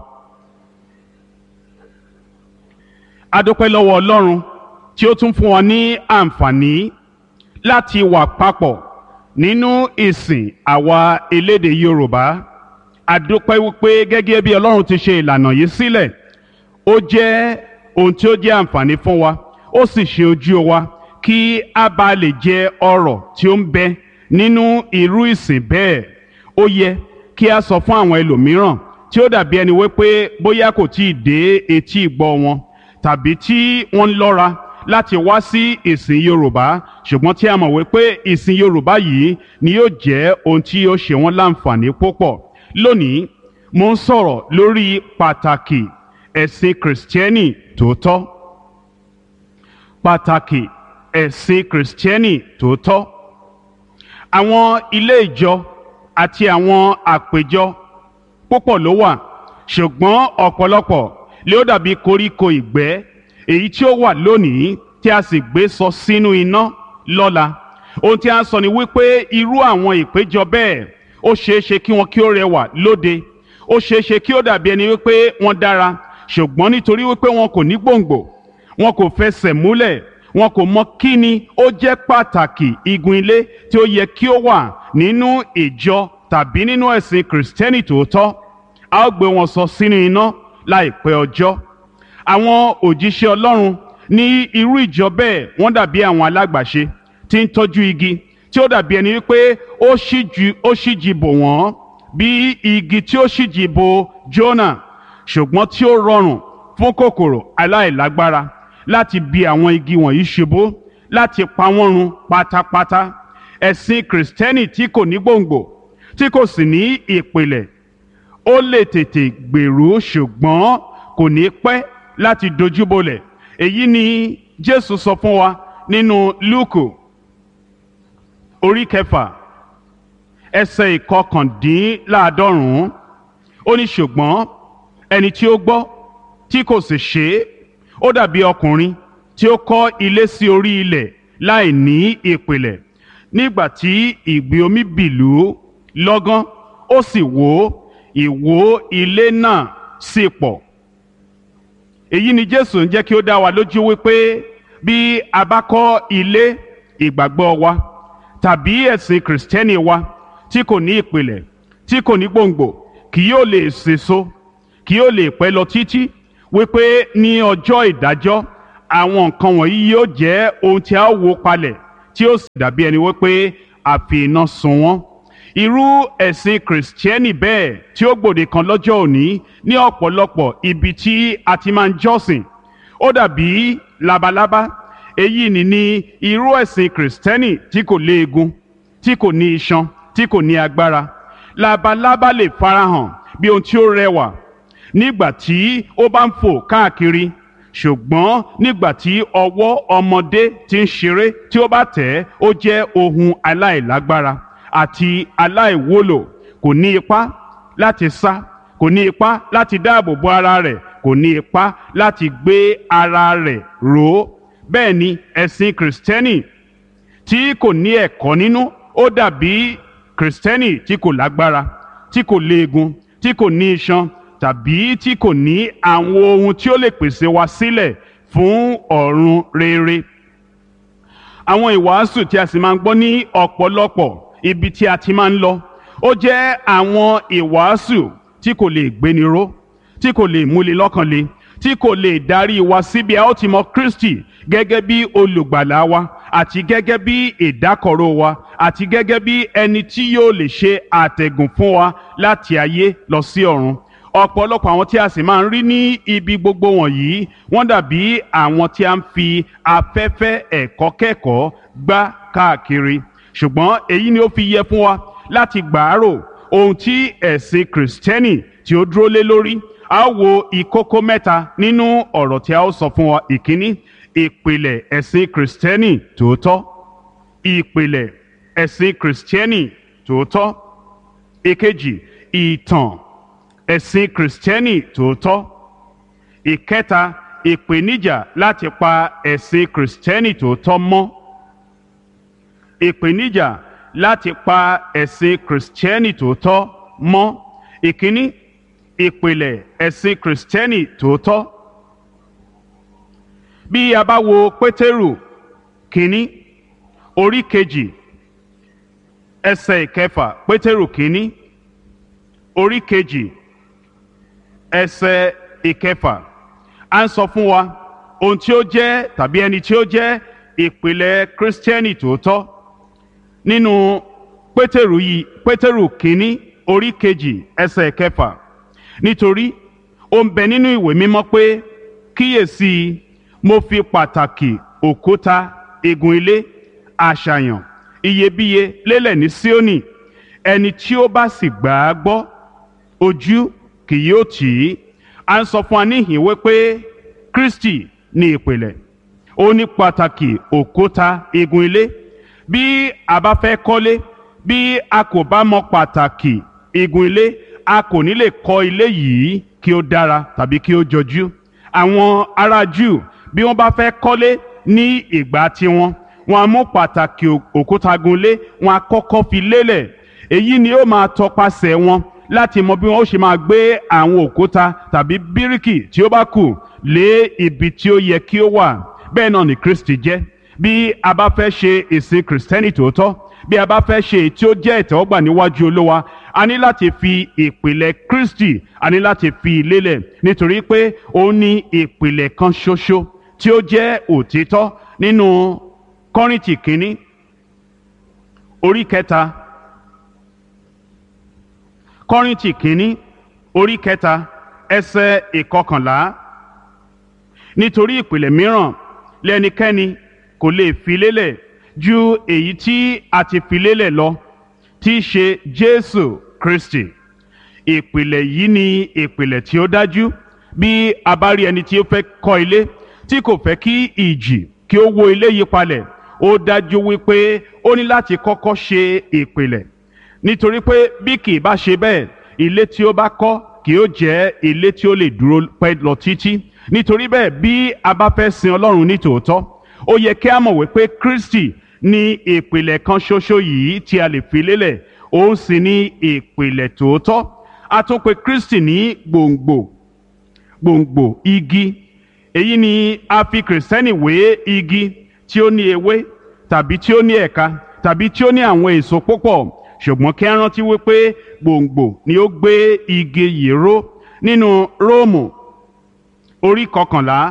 a dúpẹ́ lọ́wọ́ Ọlọ́run tí ó tún fún wa ní àǹfààní láti wà papọ̀ nínú ìsìn àwa elédè Yorùbá a dúpẹ́ wípé gẹ́gẹ́ bí Ọlọ́run ti ṣe ìlànà yìí sílẹ̀ ó jẹ́ ohun tí ó jẹ́ àǹfààní fún wa ó sì ṣe ojú wa kí a bá lè jẹ ọrọ̀ tí ó ń bẹ nínú irú ìsìn bẹ́ẹ̀ ó yẹ kí a sọ fún àwọn ẹlòmíràn tí ó dàbí ẹni wípé bóyá kò tí ì dé etí ìgbọ́ wọn tàbí tí wọ́n ń lọ́ra láti wá sí ìsìn Yorùbá ṣùgbọ́n tí a mọ̀ wípé ìsìn Yorùbá yìí ni yóò jẹ́ ohun tí yóò ṣe wọ́n láǹfààní púpọ̀ lónìí mo ń sọ̀rọ̀ lórí pàtàkì ẹ̀sìn kìrìsìtẹ́nì tòótọ́ pàtàkì ẹ̀sìn kìrìsìtẹ́nì tòótọ́ àwọn ilé ìjọ àti àwọn àpéjọ púpọ̀ ló wà ṣùgbọ́n ọ̀pọ̀lọpọ̀ lé ó dàbí koríko ìgbẹ́ èyí tí ó wà lónìí tí a sì gbé sọ sínú iná lọ́la ohun tí a ń sọ ni wípé irú àwọn ìpéjọ bẹ́ẹ̀ ó ṣeé ṣe kí wọn kí ó rẹwà lóde ó ṣeé ṣe kí ó dàbí ẹni wípé wọ́n dára ṣùgbọ́n nítorí wípé wọn kò ní gbòǹgbò wọn kò fẹsẹ̀ múlẹ̀ wọn kò mọ kí ni ó jẹ́ pàtàkì igun ilé tí ó yẹ kí ó wà nínú ìjọ tàbí nínú ẹ̀sìn kìrìsìtẹ́nì tòótọ́ a ó gbé wọn sọ sínú iná láìpẹ́ ọjọ́ àwọn òjíṣẹ́ Ọlọ́run ní irú ìjọ bẹ́ẹ̀ wọ́n dàbí àwọn alágbàṣe tí ń tọ́jú igi tí ó dàbí ẹni wípé ó ṣíjú ó ṣíjì bò wọ́n bí igi tí ó ṣíjì bò Jónà ṣùgbọ́n tí ó rọrùn fún kòkòrò aláìlágbára láti bi àwọn igi wọ̀nyí ṣubú láti pa wọ́n run pátápátá ẹ̀sìn kìrìsìtẹ́nì tí kò ní gbòǹgbò tí kò sì ní ìpìlẹ̀ ó lè tètè gbèrú ṣùgbọ́n kò ní pẹ́ láti dojúbolẹ̀ èyí ni Jésù sọ fún wa nínú Lúùkù orí kẹfà ẹsẹ̀ ìkọkàndínláàádọ́rùn-ún ó ní ṣùgbọ́n ẹni tí ó gbọ́ tí kò sì ṣe é ó dàbí ọkùnrin tí ó kọ́ ilé sí orí ilẹ̀ láì ní ìpìlẹ̀ nígbà tí ìgbì omi bìlú lọ́gán ó sì wó ìwó ilé náà sì pọ̀ èyí ni jésù ń jẹ́ kí ó dá wa lójú wípé bí a bá kọ́ ilé ìgbàgbọ́ wa tàbí ẹ̀sìn kìrìsìtẹ́nì wa tí kò ní ìpìlẹ̀ tí kò ní gbòǹgbò kì yóò lè sèso kì yóò lè pẹ́ lọ títí wípé ní ọjọ́ ìdájọ́ àwọn nǹkan wọ̀nyí yóò jẹ́ ohun tí a ó wó palẹ̀ tí ó sì dàbí ẹni wípé a fi iná sun wọ́n irú ẹ̀sìn kìrìsìtẹ́nì bẹ́ẹ̀ tí ó gbòde kan lọ́jọ́ òní ní ọ̀pọ̀lọpọ̀ ibi tí a ti máa ń jọ́sìn ó dàbí labalábá èyí ni ní irú ẹ̀sìn kìrìsìtẹ́nì tí kò léegun tí kò ní iṣan tí kò ní agbára labalábá lè farahàn bí ohun tí ó rẹwà nígbà tí ó bá ń fò káàkiri ṣùgbọ́n nígbà tí ọwọ́ ọmọdé ti ń ṣeré tí ó bá tẹ̀ ẹ́ ó jẹ́ ohun aláìlágbára àti aláìwúlò kò ní ipá láti sá kò ní ipá láti dáàbò bo ara rẹ̀ kò ní ipá láti gbé ara rẹ̀ ró bẹ́ẹ̀ ni ẹ̀sìn kìrìsìtẹ́nì tí kò ní ẹ̀kọ́ nínú ó dàbí kìrìsìtẹ́nì tí kò lágbára tí kò léegun tí kò ní iṣan tàbí tí kò ní àwọn ohun tí ó lè pèsè wa sílẹ̀ fún ọ̀run rere àwọn ìwàásù tí a sì máa ń gbọ́ ní ọ̀pọ̀lọpọ̀ ibi tí a ti máa ń lọ ó jẹ́ àwọn ìwàásù tí kò lè gbéni ró tí kò lè múni lọ́kàn le tí kò lè darí wa síbi a ó ti mọ Kristi gẹ́gẹ́ bí olùgbàlà wa àti gẹ́gẹ́ bí ìdákọ̀ró wa àti gẹ́gẹ́ bí ẹni tí yóò lè ṣe àtẹ̀gùn fún wa láti ayé lọ sí ọ̀run ọ̀pọ̀lọpọ̀ àwọn tí a sì máa ń rí ní ibi gbogbo wọ̀nyí wọ́n dàbí àwọn tí a ń fi afẹ́fẹ́ ẹ̀kọ́ kẹ́kọ̀ọ́ gbá káàkiri ṣùgbọ́n èyí ni ó fi yẹ fún wa láti gbàárò ohun tí ẹ̀sìn kìrìsìtẹ́nì tí ó dúró lé lórí a ó wo ìkókó mẹ́ta nínú ọ̀rọ̀ tí a ó sọ fún wa ìkíní ìpìlẹ̀ ẹ̀sìn kìrìsìtẹ́nì tòótọ́ ìpìlẹ̀ ẹ̀sìn kìrìsìtẹ́nì tòótọ́ ìkejì ìtàn ẹ̀sìn kìrìsìtẹ́nì tòótọ́ ìkẹta ìpèníjà láti pa ẹ̀sìn kìrìsìtẹ́nì tòótọ́ mọ́ ìpèníjà láti pa ẹ̀sìn kìrìsìtẹ́nì tòótọ́ mọ́ ìkíní ìpìlẹ̀ ẹ̀sìn kìrìsìtẹ́nì tòótọ́ bí a bá wo pétérù kínní orí kejì ẹsẹ̀ ìkẹfà pétérù kínní orí kejì ẹsẹ̀ ìkẹfà à ń sọ fún wa ohun tí ó jẹ́ tàbí ẹni tí ó jẹ́ ìpìlẹ̀ kírísítẹ́nì tòótọ́ nínú pétérù yìí pétérù kínní orí kejì ẹsẹ̀ ìkẹfà nítorí ó ń bẹ nínú ìwé mímọ́ pé kíyèsí mo fi pàtàkì òkúta igun ilé àṣàyàn iyebíye lélẹ̀ ní Síónì ẹni tí ó bá sì gbà á gbọ́ ojú kì yóò tì í à ń sọ fún wa níhìn wípé Kristi ní ìpìlẹ̀ ó ní pàtàkì òkúta igun ilé bí a bá fẹ́ kọ́lé bí a kò bá mọ pàtàkì igun ilé a kò ní lè kọ́ ilé yìí kí ó dára tàbí kí ó jọjú àwọn ará Júù bí wọ́n bá fẹ́ kọ́lé ní ìgbà tiwọn wọ́n á mú pàtàkì òkúta gunlé wọ́n á kọ́kọ́ fi lélẹ̀ èyí ni ó máa tọpasẹ̀ wọn láti mọ bí wọ́n ó ṣe máa gbé àwọn òkúta tàbí bíríkì tí ó bá kù lé ibi tí ó yẹ kí ó wà bẹ́ẹ̀ náà ni Kristi jẹ́ bí a bá fẹ́ ṣe ìsìn kìrìsìtẹ́nì tòótọ́ bí a bá fẹ́ ṣe èyí tí ó jẹ́ ìtẹ́wọ́gbà níwájú Olúwa a ní láti fi ìpìlẹ̀ Kristi a ní láti fi lélẹ̀ nítorí pé ó ní ìpìlẹ̀ kan ṣoṣo tí ó jẹ́ òtítọ́ nínú Kọ́ríńtì kínní orí kẹta Kọ́ríńtì kínní orí kẹta ẹsẹ̀ ìkọkànlá nítorí ìpìlẹ̀ mìíràn lẹ́nikẹ́ni kò lè fi lélẹ̀ ju èyí tí a ti fi lélẹ̀ lọ tí í ṣe Jésù Kristi ìpìlẹ̀ yìí ni ìpìlẹ̀ tí ó dájú bí a bá rí ẹni tí ó fẹ́ kọ́ ilé tí kò fẹ́ kí ìjì kí ó wó ilé yí palẹ̀ ó dájú wípé ó ní láti kọ́kọ́ ṣe ìpìlẹ̀ nítorí pé bí kì í bá ṣe bẹ́ẹ̀ ilé tí ó bá kọ́ kì ó jẹ́ ilé tí ó lè dúró pẹ́ lọ títí nítorí bẹ́ẹ̀ bí a bá fẹ́ sin Ọlọ́run ní tòótọ́ ó yẹ kí a mọ̀ wípé Kristi ní ìpìlẹ̀ kan ṣoṣo yìí tí a lè fi lélẹ̀ òun sì ní ìpìlẹ̀ tòótọ́ a tún pè Kristi ní gbòǹgbò gbòǹgbò igi èyí ni a fi kìrìsìtẹ́nì wé igi tí ó ní ewé tàbí tí ó ní ẹ̀ka tàbí tí ó ní àwọn èso púpọ̀ ṣùgbọ́n kí a rántí wípé gbòǹgbò ni ó gbé igi yìí ró nínú róòmù orí kọkànlá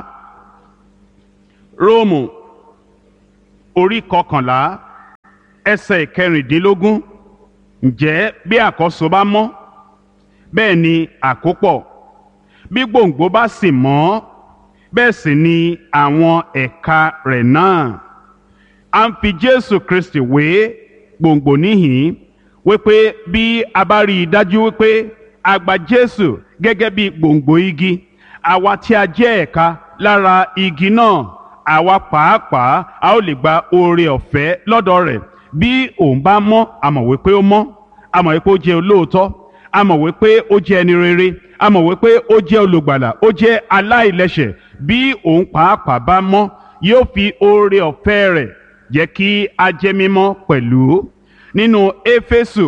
róòmù orí kọkànlá ẹsẹ̀ ìkẹrìndínlógún ǹjẹ́ bí àkọ́so bá mọ́ bẹ́ẹ̀ ni àkópọ̀ bí gbòǹgbò bá sì mọ́ bẹ́ẹ̀ sì ni àwọn ẹ̀ka rẹ̀ náà a ń fi Jésù Kristi wé gbòǹgbò níhìn wípé bí a bá rí i dájú wípé a gba Jésù gẹ́gẹ́ bí gbòǹgbò igi àwa tí a jẹ́ ẹ̀ka lára igi náà àwa pàápàá a ó lè gba oore ọ̀fẹ́ lọ́dọ̀ rẹ̀ bí òun bá mọ́ a mọ̀ wípé ó mọ́ a mọ̀ wípé ó jẹ́ olóòótọ́ a mọ̀ wípé ó jẹ́ ẹni rere a mọ̀ wípé ó jẹ́ olùgbàlà ó jẹ́ aláìlẹ́ṣẹ̀ bí òun pàápàá bá mọ́ yóò fi oore ọ̀fẹ́ rẹ̀ jẹ́ kí a jẹ́ mímọ́ pẹ̀lú nínú éfésù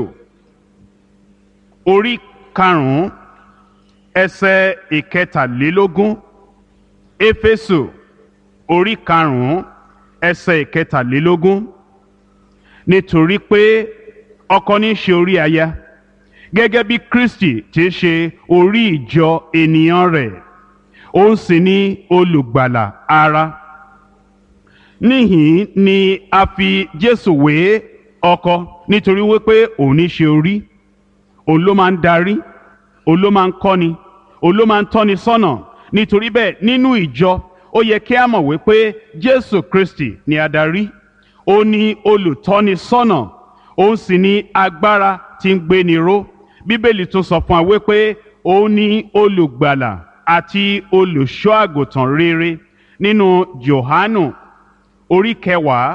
orí karùn-ún ẹsẹ̀ ìkẹtàlélógún éfésù orí karùn-ún ẹsẹ̀ ìkẹtàlélógún nítorí pé ọkọ ní í ṣe orí aya gẹ́gẹ́ bí Kristi ti ṣe orí ìjọ ènìyàn rẹ̀ òun sì ni olùgbàlà ara níhìn ni a fi Jésù wé ọkọ nítorí wípé òun ní í ṣe orí òun ló máa ń darí òun ló máa ń kọ́ni òun ló máa ń tọ́ni sọ́nà nítorí bẹ́ẹ̀ nínú ìjọ ó yẹ kí a mọ̀ wípé Jésù Kristi ni adarí ó ní olùtọ́ni sọ́nà òun sì ní agbára tí ń gbéni ró bíbélì tún sọ fún wa wípé òun ní olùgbàlà àti olùṣọ́ àgùntàn rere nínú Jòhánù orí kẹwàá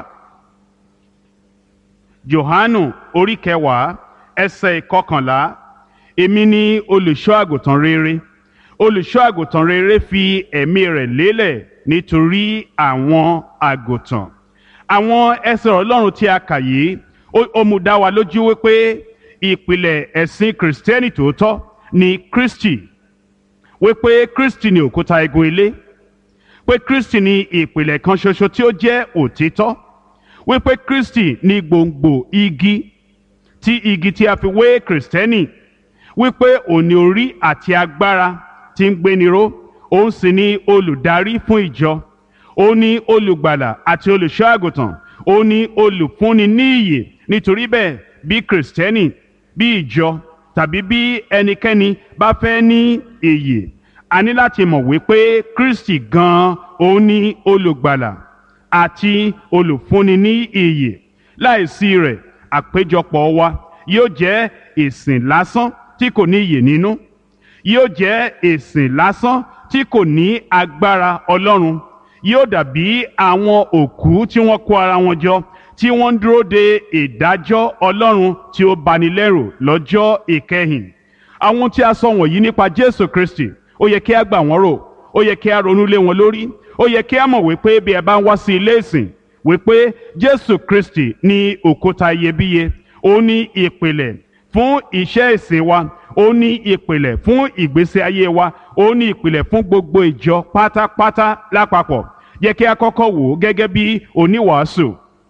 Jòhánù orí kẹwàá ẹsẹ̀ ìkọkànlá èmi ni olùṣọ́ àgùntàn rere olùṣọ́ àgùntàn rere fi ẹ̀mí rẹ̀ lélẹ̀ nítorí àwọn àgùntàn àwọn ẹsẹ̀ ọlọ́run tí a kà yìí ó mú dá wa lójú wípé ìpìlẹ̀ ẹ̀sìn kìrìsìtẹ́nì tòótọ́ ni Kristi wípé Kristi ni òkúta igun ilé pé Kristi ni ìpìlẹ̀ kan ṣoṣo tí ó jẹ́ òtítọ́ wípé Kristi ni gbòǹgbò igi tí igi tí a fi wé kìrìsìtẹ́nì wípé òní orí àti agbára tí ń gbéniró òun sì ni olùdarí fún ìjọ òun ni olùgbàlà àti olùṣọ́ àgùntàn òun ni olùfúnni ní ìyè nítorí bẹ́ẹ̀ bí kìrìsìtẹ́nì bí ìjọ tàbí bí ẹnikẹ́ni bá fẹ́ ní ìyè a ní láti mọ̀ wípé Kristi gan-an òun ni olùgbàlà àti olùfúnni ní ìyè láìsí rẹ̀ àpéjọpọ̀ wa yóò jẹ́ ìsìn lásán tí kò ní ìyè nínú yóò jẹ́ ìsìn lásán tí kò ní agbára Ọlọ́run yóò dàbí àwọn òkú tí wọ́n kó ara wọn jọ tí wọ́n ń dúró de ìdájọ́ Ọlọ́run tí ó banilẹ́rù lọ́jọ́ ìkẹyìn àwọn tí a sọ wọ̀nyí nípa Jésù Kristi ó yẹ kí a gbà wọ́n rò ó yẹ kí a ronú lé wọn lórí ó yẹ kí a mọ̀ wípé bí ẹ bá ń wá sí ilé ìsìn wípé Jésù Kristi ní òkúta iyebíye ó ní ìpìlẹ̀ fún iṣẹ́ ìsìn wa ó ní ìpìlẹ̀ fún ìgbésí ayé wa ó ní ìpìlẹ̀ fún gbogbo ìjọ pátápátá lápapọ̀ yẹ kí a kọ́kọ́ wò ó gẹ́gẹ́ bí oníwàásù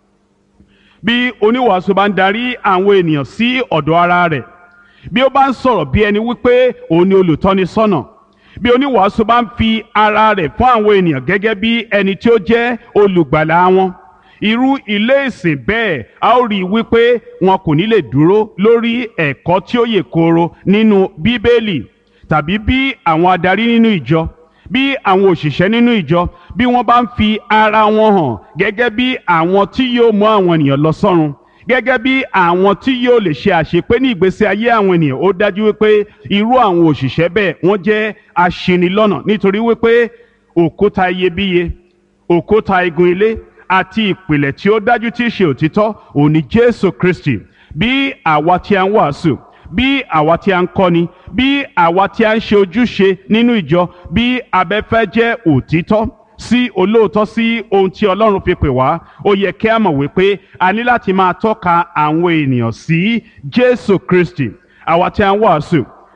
bí oníwàásù bá ń darí àwọn ènìyàn sí ọ̀dọ̀ ara rẹ̀ bí ó bá ń sọ̀rọ̀ bí ẹni wípé òun ni olùtọ́ni sọ́nà bí oníwàásù bá ń fi ara rẹ̀ fún àwọn ènìyàn gẹ́gẹ́ bí ẹni tí ó jẹ́ olùgbàlà wọn irú ilé ìsìn bẹ́ẹ̀ a ó rí i wípé wọn kò ní lè dúró lórí ẹ̀kọ́ tí ó yè kooro nínú bíbélì tàbí bí àwọn adarí nínú ìjọ bí àwọn òṣìṣẹ́ nínú ìjọ bí wọ́n bá ń fi ara wọn hàn gẹ́gẹ́ bí àwọn tí yóò mú àwọn ènìyàn lọ sọ́run gẹ́gẹ́ bí àwọn tí yóò lè ṣe àṣepé ní ìgbésí ayé àwọn ènìyàn ó dájú wípé irú àwọn òṣìṣẹ́ bẹ́ẹ̀ wọ́n jẹ́ aṣinilọ́nà nítorí wípé òkúta iyebíye òkúta igun ilé àti ìpìlẹ̀ tí ó dájú tí í ṣe òtítọ́ òun ni Jésù Kristi bí àwa tí a ń wàásù bí àwa tí a ń kọ́ni bí àwa tí a ń ṣe ojúṣe nínú ìjọ bí abẹ́fẹ́ jẹ́ òtítọ́ sí olóòótọ́ sí ohun tí Ọlọ́run fi pè wá ó yẹ kí a mọ̀ wípé a ní láti máa tọ́ka àwọn ènìyàn sí Jésù Kristi àwa tí a ń wàásù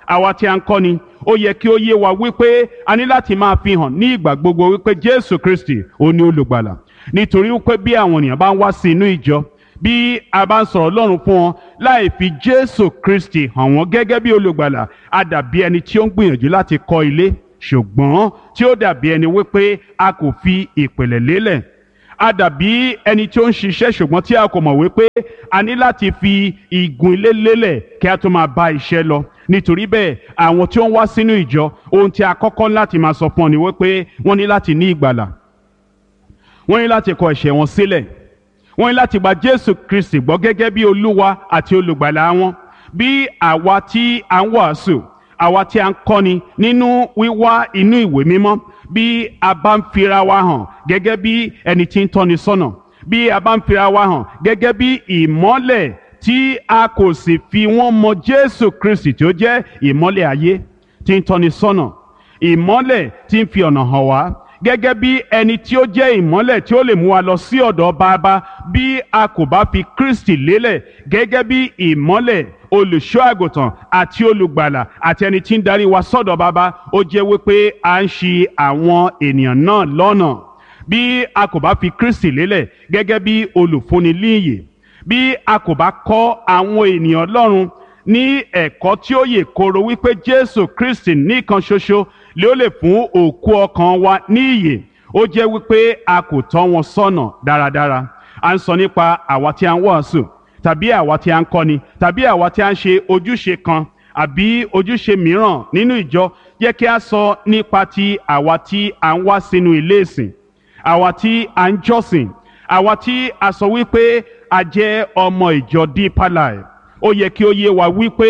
àwa tí a ń kọ́ni ó yẹ kí ó yé wa wípé a ní láti máa fi hàn ní ìgbà gbogbo wípé Jésù Kristi ó ní olùgbàlà nítorí wípé bí àwọn ènìyàn bá ń wá sí inú ìjọ bí a bá ń sọ̀rọ̀ Ọlọ́run fún wọn láì fi Jésù Kristi hàn wọ́n gẹ́gẹ́ bí olùgbàlà a dàbí ẹni tí ó ń gbìyànjú láti kọ́ ilé ṣùgbọ́n tí ó dàbí ẹni wípé a kò fi ìpìlẹ̀ lélẹ̀ a dàbí ẹni tí ó ń ṣiṣẹ́ ṣùgbọ́n tí a kò mọ̀ wípé a ní láti fi igun ilé lélẹ̀ kí a tó máa bá iṣẹ́ lọ nítorí bẹ́ẹ̀ àwọn tí ó ń wá sínú ìjọ ohun tí a kọ́kọ́ láti máa sọ fún ọ ni wípé wọ́n ní láti ní ìgbàlà wọ́n ní láti kọ ẹ̀ṣẹ̀ wọn sílẹ̀ wọ́n ní láti gba Jésù Kristi gbọ́ gẹ́gẹ́ bí Olúwa àti olùgbàlà wọn bí àwa tí à ń wàásù àwa tí a ń kọ́ni nínú wíwá inú ìwé mímọ́ bí a bá ń fira wa hàn gẹ́gẹ́ bí ẹni tí ń tọ́ni sọ́nà bí a bá ń fira wa hàn gẹ́gẹ́ bí ìmọ́lẹ̀ tí a kò sì fi wọ́n mọ Jésù Kristi tí ó jẹ́ ìmọ́lẹ̀ ayé tí ń tọ́ni sọ́nà ìmọ́lẹ̀ tí ń fi ọ̀nà hàn wá gẹ́gẹ́ bí ẹni tí ó jẹ́ ìmọ́lẹ̀ tí ó lè mú wa lọ sí ọ̀dọ̀ bàbá bí a kò bá fi Kristi lélẹ̀ gẹ́gẹ́ bí ìmọ́lẹ̀ olùṣọ́ àgùntàn àti olùgbàlà àti ẹni tí ń darí wa sọ́dọ̀ bàbá ó jẹ́ wípé à ń ṣì àwọn ènìyàn náà lọ́nà bí a kò bá fi Kristi lélẹ̀ gẹ́gẹ́ bí olùfúnni líyè bí a kò bá kọ́ àwọn ènìyàn Ọlọ́run ní ẹ̀kọ́ tí ó yè koro wípé Jésù Kristi nìkan ṣoṣo lé ó lè fún òkú ọkàn wa ní ìyè ó jẹ́ wípé a kò tọ́ wọn sọ́nà dáradára à ń sọ nípa àwa tí a ń wàásù tàbí àwa tí a ń kọ́ni tàbí àwa tí a ń ṣe ojúṣe kan àbí ojúṣe mìíràn nínú ìjọ jẹ́ kí a sọ nípa ti àwa tí a ń wá sínú ilé ìsìn àwa tí a ń jọ́sìn àwa tí a sọ wípé a jẹ́ ọmọ ìjọ Deeper Life ó yẹ kí ó yé wa wípé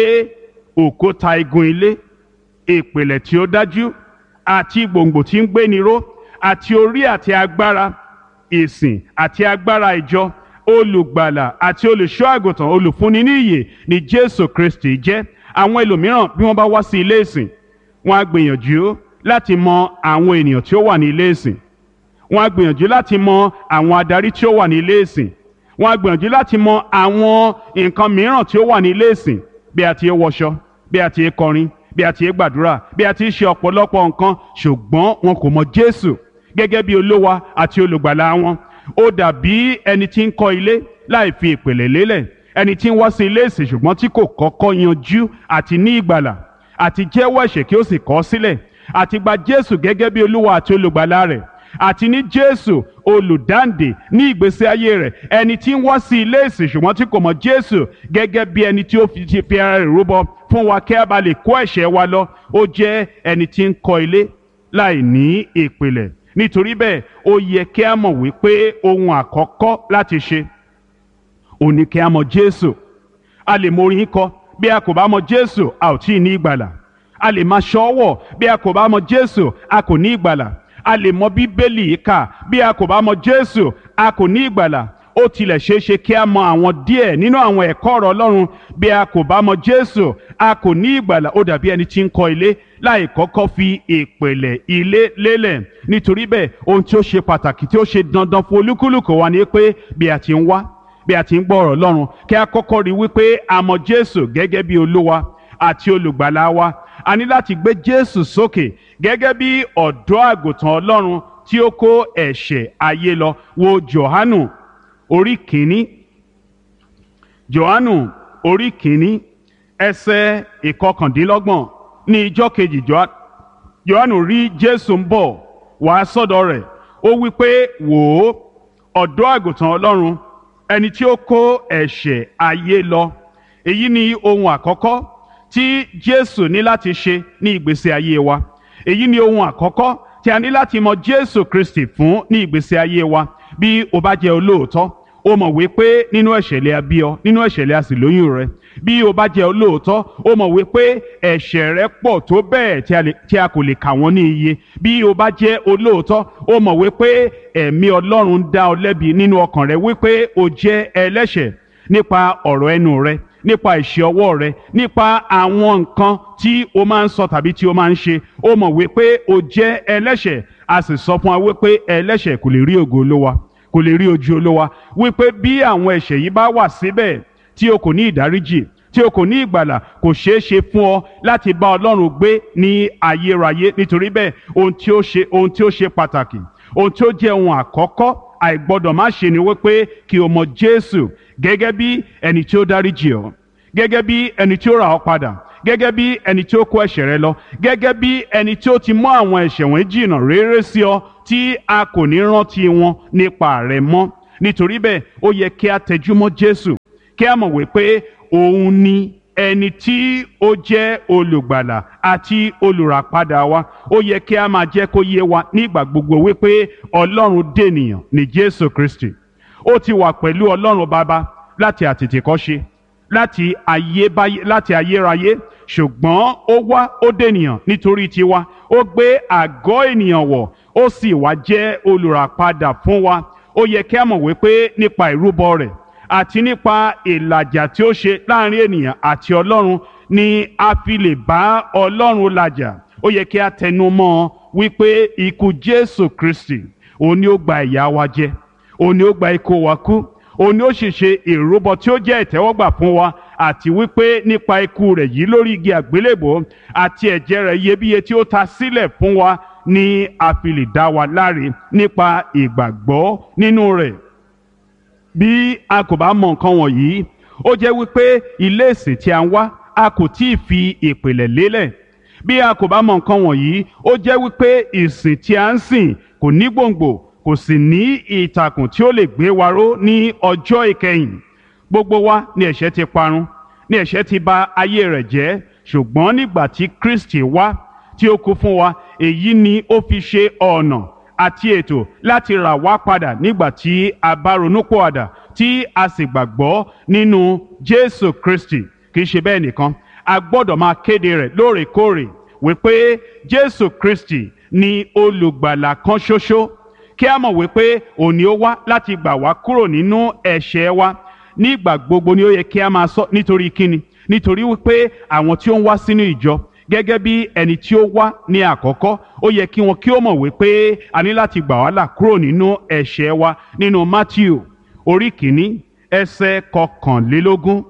òkúta igun ilé ìpìlẹ̀ tí ó dájú àti gbòǹgbò tí ń gbéni ró àti orí àti agbára ìsìn àti agbára ìjọ olùgbàlà àti olùṣọ́ àgùntàn olùfúnni ní ìyè ni Jésù Kristi jẹ́ àwọn ẹlòmíràn bí wọ́n bá wá sí ilé ìsìn wọ́n á gbìyànjú láti mọ àwọn ènìyàn tí ó wà ní ilé ìsìn wọ́n á gbìyànjú láti mọ àwọn adarí tí ó wà ní ilé ìsìn wọ́n á gbìyànjú láti mọ àwọn nǹkan mìíràn tí ó wà ní ilé ìsìn bí a ti ń wọṣọ bí a ti ń kọrin bí a ti ń gbàdúrà bí a ti ń ṣe ọ̀pọ̀lọpọ̀ nǹkan ṣùgbọ́n wọn kò mọ Jésù gẹ́gẹ́ bí olówa àti olùgbàlà wọn ó dàbí ẹni tí ń kọ́ ilé láì fi ìpìlẹ̀ lélẹ̀ ẹni tí ń wá sí ilé ìsìn ṣùgbọ́n tí kò kọ́kọ́ yanjú àti ní ìgbàlà àti jẹ́wọ́ ẹ̀ṣẹ̀ kí ó sì kọ̀ ọ́ sílẹ̀ àti gba Jésù gẹ́gẹ́ bí olúwa àti olùgbàlà rẹ̀ àti ní Jésù olùdáǹdè ní ìgbésí ayé rẹ̀ ẹni tí ń wá sí ilé ìsìn ṣùgbọ́n tí kò mọ̀ Jésù gẹ́gẹ́ bí ẹni tí ó fi ti fi ara rẹ̀ rúbọ fún wa kí a bá lè kó ẹ̀ṣẹ̀ wa lọ ó jẹ́ ẹni tí ń kọ́ ilé láì ní ìpìlẹ̀ nítorí bẹ́ẹ̀ ó yẹ kí a mọ̀ wípé ohun àkọ́kọ́ láti ṣe ò ní kí a mọ̀ Jésù a lè mọ orin kọ bí a kò bá mọ̀ Jésù a ò tí ì ní ìgbàlà a lè máa ṣọ́wọ̀ bí a kò bá mọ̀ Jésù a kò ní ìgbàlà a lè mọ̀ Bíbélì kà bí a kò bá mọ̀ Jésù a kò ní ìgbàlà ó tilẹ̀ ṣeé ṣe kí a mọ̀ àwọn díẹ̀ nínú àwọn ẹ̀kọ́ ọ̀rọ̀ Ọlọ́run bí a kò bá mọ̀ Jésù a kò ní ìgbàlà ó dàbí ẹni tí ń kọ́ ilé láì kọ́kọ́ fi ìpìlẹ̀ ilé lélẹ̀ nítorí bẹ́ẹ̀ ohun tí ó ṣe pàtàkì tí ó ṣe dandan fún olúkúlùkù wa ni pé bí a ti ń wá bí a ti ń gbọ́ ọ̀rọ̀ Ọlọ́run kí a kọ́kọ́ rí wípé a mọ̀ Jésù gẹ́gẹ́ bí Olúwa àti olùgbàlà wa a ní láti gbé Jésù sókè gẹ́gẹ́ bí ọ̀dọ́ àgùntàn Ọlọ́run tí ó kó ẹ̀ṣẹ̀ ayé lọ wo Jòhánù orí kìíní Jòhánù orí kìíní ẹsẹ̀ ìkọkàndínlọ́gbọ̀n ní ijọ́ kejì Jòhánù rí Jésù ń bọ̀ wá sọ́dọ̀ rẹ̀ ó wí pé wò ó ọ̀dọ́ àgùntàn Ọlọ́run ẹni tí ó kó ẹ̀ṣẹ̀ ayé lọ èyí ni ohun àkọ́kọ́ tí Jésù ní láti ṣe ní ìgbésí ayé wa èyí ni ohun àkọ́kọ́ tí a ní láti mọ Jésù Kristi fún ní ìgbésí ayé wa bí o bá jẹ́ olóòótọ́ o mọ̀ wípé nínú ẹ̀ṣẹ̀ lè a bí ọ nínú ẹ̀ṣẹ̀ lè a sì lóyún rẹ bí o bá jẹ́ olóòótọ́ o mọ̀ wípé ẹ̀ṣẹ̀ rẹ pọ̀ tó bẹ́ẹ̀ tí a kò lè kà wọ́n ní iye bí o bá jẹ́ olóòótọ́ o mọ̀ wípé ẹ̀mí Ọlọ́run dá ọ lẹ́bi nínú ọkàn rẹ wípé o jẹ́ ẹlẹ́ṣẹ̀ nípa ọ̀rọ̀ ẹnu rẹ nípa ìṣe ọwọ́ rẹ nípa àwọn nǹkan tí o máa ń sọ tàbí tí o máa ń ṣe o mọ̀ wípé o jẹ́ ẹlẹ́ṣẹ̀ a sì sọ fún wa wípé ẹlẹ́ṣẹ̀ kò lè rí ògo Olúwa kò lè rí ojú Olúwa wípé bí àwọn ẹ̀ṣẹ̀ yìí bá wà síbẹ̀ tí o kò ní ìdáríjì tí o kò ní ìgbàlà kò ṣeé ṣe fún ọ láti bá ọlọ́run gbé ní ayérayé nítorí bẹ́ẹ̀ ohun tí ó ṣe ohun tí ó ṣe pàtàkì ohun tí ó jẹ́ ohun àkọ́kọ́ àìgbọ́dọ̀ má ṣe ni wípé kí o mọ jésù gẹ́gẹ́ bí ẹni tí ó dáríjì ọ́ gẹ́gẹ́ bí ẹni tí ó rà ọ́ padà gẹ́gẹ́ bí ẹni tí ó kó ẹ̀ṣẹ̀ rẹ lọ gẹ́gẹ́ bí ẹni tí ó ti mú àwọn ẹ̀ṣẹ̀ wọn jìnnà réré sí ọ tí a kò ní rántí wọn nípa rẹ mọ́ nítorí bẹ́ẹ̀ ó yẹ kí a tẹjúmọ́ jésù kí a mọ̀ wípé òun ni ẹni tí ó jẹ́ olùgbàlà àti olùràpadà wa ó yẹ kí a máa jẹ́ kó yé wa nígbà gbogbo wípé ọlọ́run dènìyàn ní jésù kristi ó ti wà pẹ̀lú ọlọ́run bàbá láti àtètèkọ́ṣe láti ayébáyé láti ayérayé ṣùgbọ́n ó wá ó dènìyàn nítorí tiwa ó gbé àgọ́ ènìyàn wọ̀ ó sì wá jẹ́ olùràpadà fún wa ó yẹ kí a mọ̀ wípé nípa ìrúbọ rẹ̀ àti nípa ìlàjà tí ó ṣe láàrin ènìyàn àti ọlọ́run ni a fi lè bá ọlọ́run làjà ó yẹ kí a tẹnu mọ́ ọ wípé ikú jésù kristi òun ni ó gba ìyà wa jẹ òun ni ó gba ikú wa kú òun ni ó sì ṣe ìrúbọ tí ó jẹ́ ìtẹ́wọ́gbà fún wa àti wípé nípa ikú rẹ̀ yìí lórí igi àgbélébò àti ẹ̀jẹ̀ rẹ̀ iyebíye tí ó ta sílẹ̀ fún wa ni a fi lè dá wa láre nípa ìgbàgbọ́ nínú rẹ̀ bí a kò bá mọ nǹkan wọ̀nyí ó jẹ́ wípé ilé ìsìn tí a ń wá a kò tí ì fi ìpìlẹ̀ lélẹ̀ bí a kò bá mọ nǹkan wọ̀nyí ó jẹ́ wípé ìsìn tí a ń sìn kò ní gbòǹgbò kò sì ní ìtàkùn tí ó lè gbé wa ró ní ọjọ́ ìkẹyìn gbogbo wa ni ẹ̀ṣẹ̀ ti parun ni ẹ̀ṣẹ̀ ti bà ayé rẹ̀ jẹ́ ṣùgbọ́n nígbà tí Kristi wá tí ó kú fún wa èyí ni ó fi ṣe ọ̀nà àti ètò láti rà wá padà nígbà tí a bá ronúpìwàdà tí a sì gbàgbọ́ nínú Jésù Kristi kì í ṣe bẹ́ẹ̀ nìkan a gbọ́dọ̀ máa kéde rẹ̀ lóòrèkóòrè wípé Jésù Kristi ni olùgbàlà kan ṣoṣo kí a mọ̀ wípé òní ó wá láti gbà wá kúrò nínú ẹ̀ṣẹ̀ wa nígbà gbogbo ni ó yẹ kí a máa sọ nítorí kíni nítorí wípé àwọn tí ó ń wá sínú ìjọ gẹ́gẹ́ bí ẹni tí ó wá ní àkọ́kọ́ ó yẹ kí wọn kí ó mọ̀ wípé a ní láti gbà wá là kúrò nínú ẹ̀ṣẹ̀ wa nínú Matthew orí kìíní ẹsẹ̀ kọkànlélógún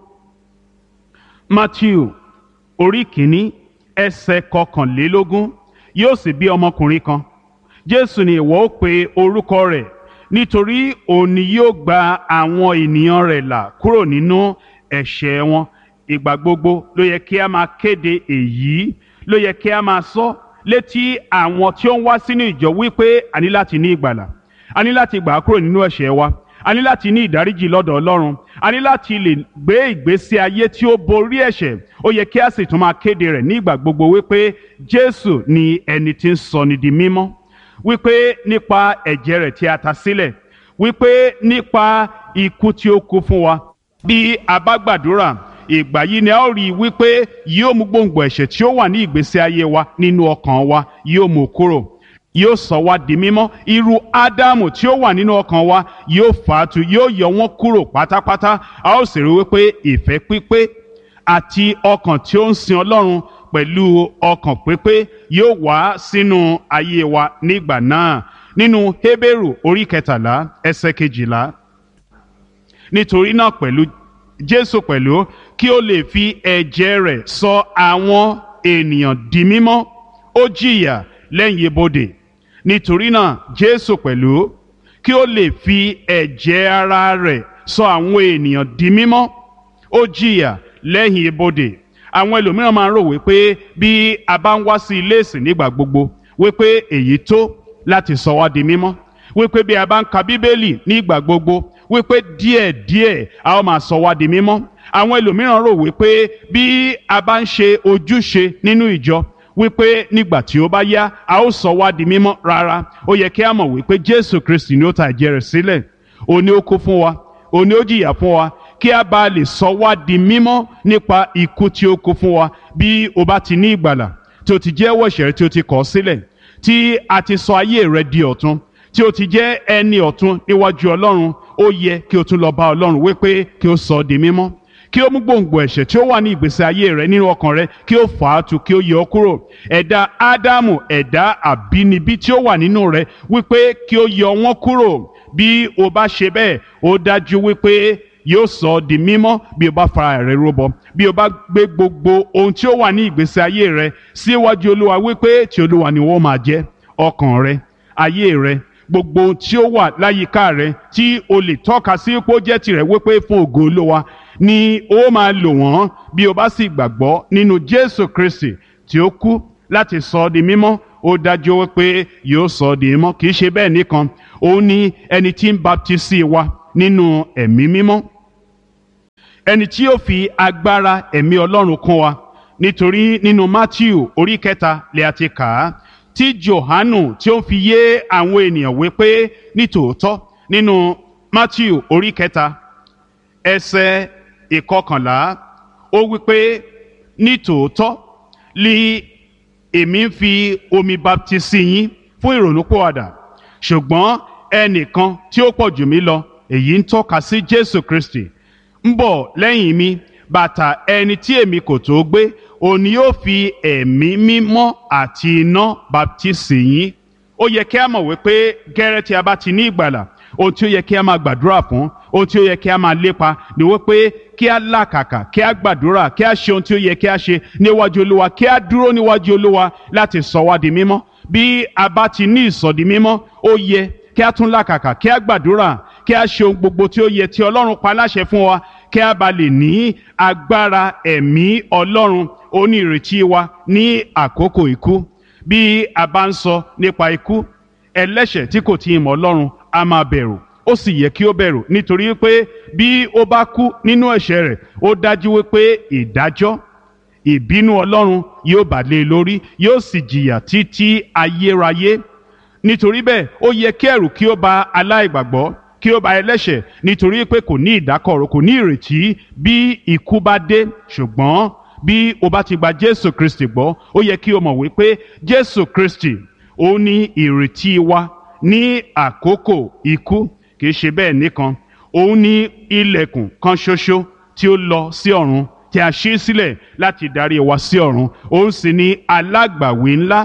Matthew orí kìíní ẹsẹ̀ kọkànlélógún yóò sì bí ọmọkùnrin kan Jésù ni ìwọ ó pe orúkọ rẹ̀ nítorí òun ni yóò gba àwọn ènìyàn rẹ̀ là kúrò nínú ẹ̀ṣẹ̀ wọn ìgbà gbogbo ló yẹ kí a máa kéde èyí ló yẹ kí a máa sọ létí àwọn tí ó ń wá sínú ìjọ wípé a ní láti ní ìgbàlà a ní láti gbà á kúrò nínú ẹ̀ṣẹ̀ wa a ní láti ní ìdáríjì lọ́dọ̀ Ọlọ́run a ní láti lè gbé ìgbésí ayé tí ó borí ẹ̀ṣẹ̀ ó yẹ kí a sì tún máa kéde rẹ̀ ní ìgbà gbogbo wípé Jésù ni ẹni tí ń sọni di mímọ́ wípé nípa ẹ̀jẹ̀ rẹ̀ tí a ta sílẹ̀ wípé nípa ikú tí ó kú fún wa bí a bá gbàdúrà ìgbà yìí ni a ó rí i wípé yóò mú gbòǹgbò ẹ̀ṣẹ̀ tí ó wà ní ìgbésí ayé wa nínú ọkàn wa yóò mú kúrò yóò sọ wá di mímọ́ irú ádámù tí ó wà nínú ọkàn wa yóò fàátù yóò yọ wọ́n kúrò pátápátá a ó sì rí wípé ìfẹ́ pípé àti ọkàn tí ó ń sin ọlọ́run pẹ̀lú ọkàn pípé yóò wá sínú ayé wa nígbà náà nínú Hébérù orí kẹtàlá ẹsẹ̀ kejìlá nítorí náà pẹ̀lú Jésù pẹ̀lú kí ó lè fi ẹ̀jẹ̀ rẹ̀ sọ àwọn ènìyàn di mímọ́ ó jìyà lẹ́yìn ibodè nítorí náà Jésù pẹ̀lú kí ó lè fi ẹ̀jẹ̀ ara rẹ̀ sọ àwọn ènìyàn di mímọ́ ó jìyà lẹ́yìn ibodè àwọn ẹlòmíràn máa ń rò wípé bí a bá ń wá sí ilé ìsìn nígbà gbogbo wípé èyí tó láti sọ wá di mímọ́ wípé bí a bá ń ka bíbélì nígbà gbogbo wípé díẹ̀díẹ̀ a ó máa sọ wá di mímọ́ àwọn ẹlòmíràn rò wípé bí a bá ń ṣe ojúṣe nínú ìjọ wípé nígbà tí ó bá yá a ó sọ wá di mímọ́ rárá ó yẹ kí a mọ̀ wípé Jésù Kristi ni ó ta ẹ̀jẹ̀ rẹ̀ sílẹ̀ òun ni ó kú fún wa òun ni ó jìyà fún wa kí a bá lè sọ wá di mímọ́ nípa ikú tí ó kú fún wa bí o bá ti ní ìgbàlà tí o ti jẹ́wọ́ ẹ̀ṣẹ̀ tí o ti kọ̀ sílẹ̀ tí a ti sọ ayé rẹ di ọ̀tun tí o ti jẹ́ ẹni ọ̀tun níwájú Ọlọ́run ó yẹ kí o tún lọ bá Ọlọ́run wípé kí o sọ ọ́ di mímọ́ kí ó mú gbòǹgbò ẹ̀ṣẹ̀ tí ó wà ní ìgbésí ayé rẹ nínú ọkàn rẹ kí ó fà á tu kí ó yọ ọ́ kúrò ẹ̀dá Ádámù ẹ̀dá àbínibí tí ó wà nínú rẹ wípé kí ó yọ wọ́n kúrò bí o bá ṣe bẹ́ẹ̀ ó dájú wípé yóò sọ ọ́ di mímọ́ bí o bá fara rẹ rúbọ bí o bá gbé gbogbo ohun tí ó wà ní ìgbésí ayé rẹ síwájú olúwa wípé tí olúwa ni wọ́n máa jẹ́ ọkàn rẹ ayé rẹ gbogbo ohun tí ó wà láyìíká rẹ tí o lè tọ́ka sí pé ó jẹ́ tirẹ̀ wípé fún ògo olúwa ni ó máa lò wọ́n bí o bá sì gbàgbọ́ nínú jésù kristi tí ó kú láti sọ ọ́ di mímọ́ ó dájú wípé yóò sọ ọ́ di mímọ́ kì í ṣe bẹ́ẹ̀ nìkan òun ni ẹni tí ń baptisi wa nínú ẹ̀mí mímọ́ ẹni tí yóò fi agbára ẹ̀mí ọlọ́run kún wa nítorí nínú matthew orí kẹta lè àti kà á tí johanu tí ó ń fi yé àwọn ènìyàn wípé nítòótọ́ nínú matthew orí kẹta ẹsẹ̀ ìkọkànlá ó wípé nítòótọ́ li èmi ń fi omi baptisi yín fún ìrònúpìwàdà ṣùgbọ́n ẹnìkan tí ó pọ̀ jù mí lọ èyí ń tọ́ka sí jésù kristi ń bọ̀ lẹ́yìn mi bàtà ẹni tí èmi kò tó gbé òun ni yóò fi ẹ̀mí mímọ́ àti iná baptisi yín ó yẹ kí a mọ̀ wípé gẹ́rẹ́ tí a bá ti ní ìgbàlà ohun tí ó yẹ kí a máa gbàdúrà fún ohun tí ó yẹ kí a máa lépa ni wípé kí a làkàkà kí a gbàdúrà kí a ṣe ohun tí ó yẹ kí a ṣe níwájú olúwa kí a dúró níwájú olúwa láti sọ wá di mímọ́ bí a bá ti ní ìsọdi mímọ́ ó yẹ kí a tún làkàkà kí a gbàdúrà kí a ṣe ohun gbogbo tí ó yẹ tí ọlọ́run pa láṣẹ fún wa kí a bá lè ní agbára ẹ̀mí ọlọ́run onírètí wa ní àkókò ikú bí a bá ń sọ nípa ikú ẹlẹ́ṣẹ̀ tí kò tí ì mọ̀ ọlọ́run a máa bẹ̀rù ó sì yẹ kí ó bẹ̀rù nítorí pé bí ó bá kú nínú ẹ̀ṣẹ̀ rẹ̀ ó dájú wípé ìdájọ́ ìbínú ọlọ́run yóò bà lé e lórí yóò sì jìyà títí ayérayé nítorí bẹ́ẹ̀ ó yẹ kí ẹ̀rù kí ó bà aláìgbàgbọ́ kí ó bà ẹlẹ́ṣẹ̀ nítorí pé kò ní ìdákọ̀ró kò ní ìrètí bí ikú bá dé ṣùgbọ́n bí o bá ti gba jésù kristi gbọ́ ó yẹ kí o mọ̀ wípé jésù kristi ó ní ìrètí wa ní àkókò ikú kìí ṣe bẹ́ẹ̀ nìkan òun ní ilẹ̀kùn kan ṣoṣo tí ó lọ sí ọ̀run tí a ṣí sílẹ̀ láti darí wa sí ọ̀run òun sì ní alágbàwí ńlá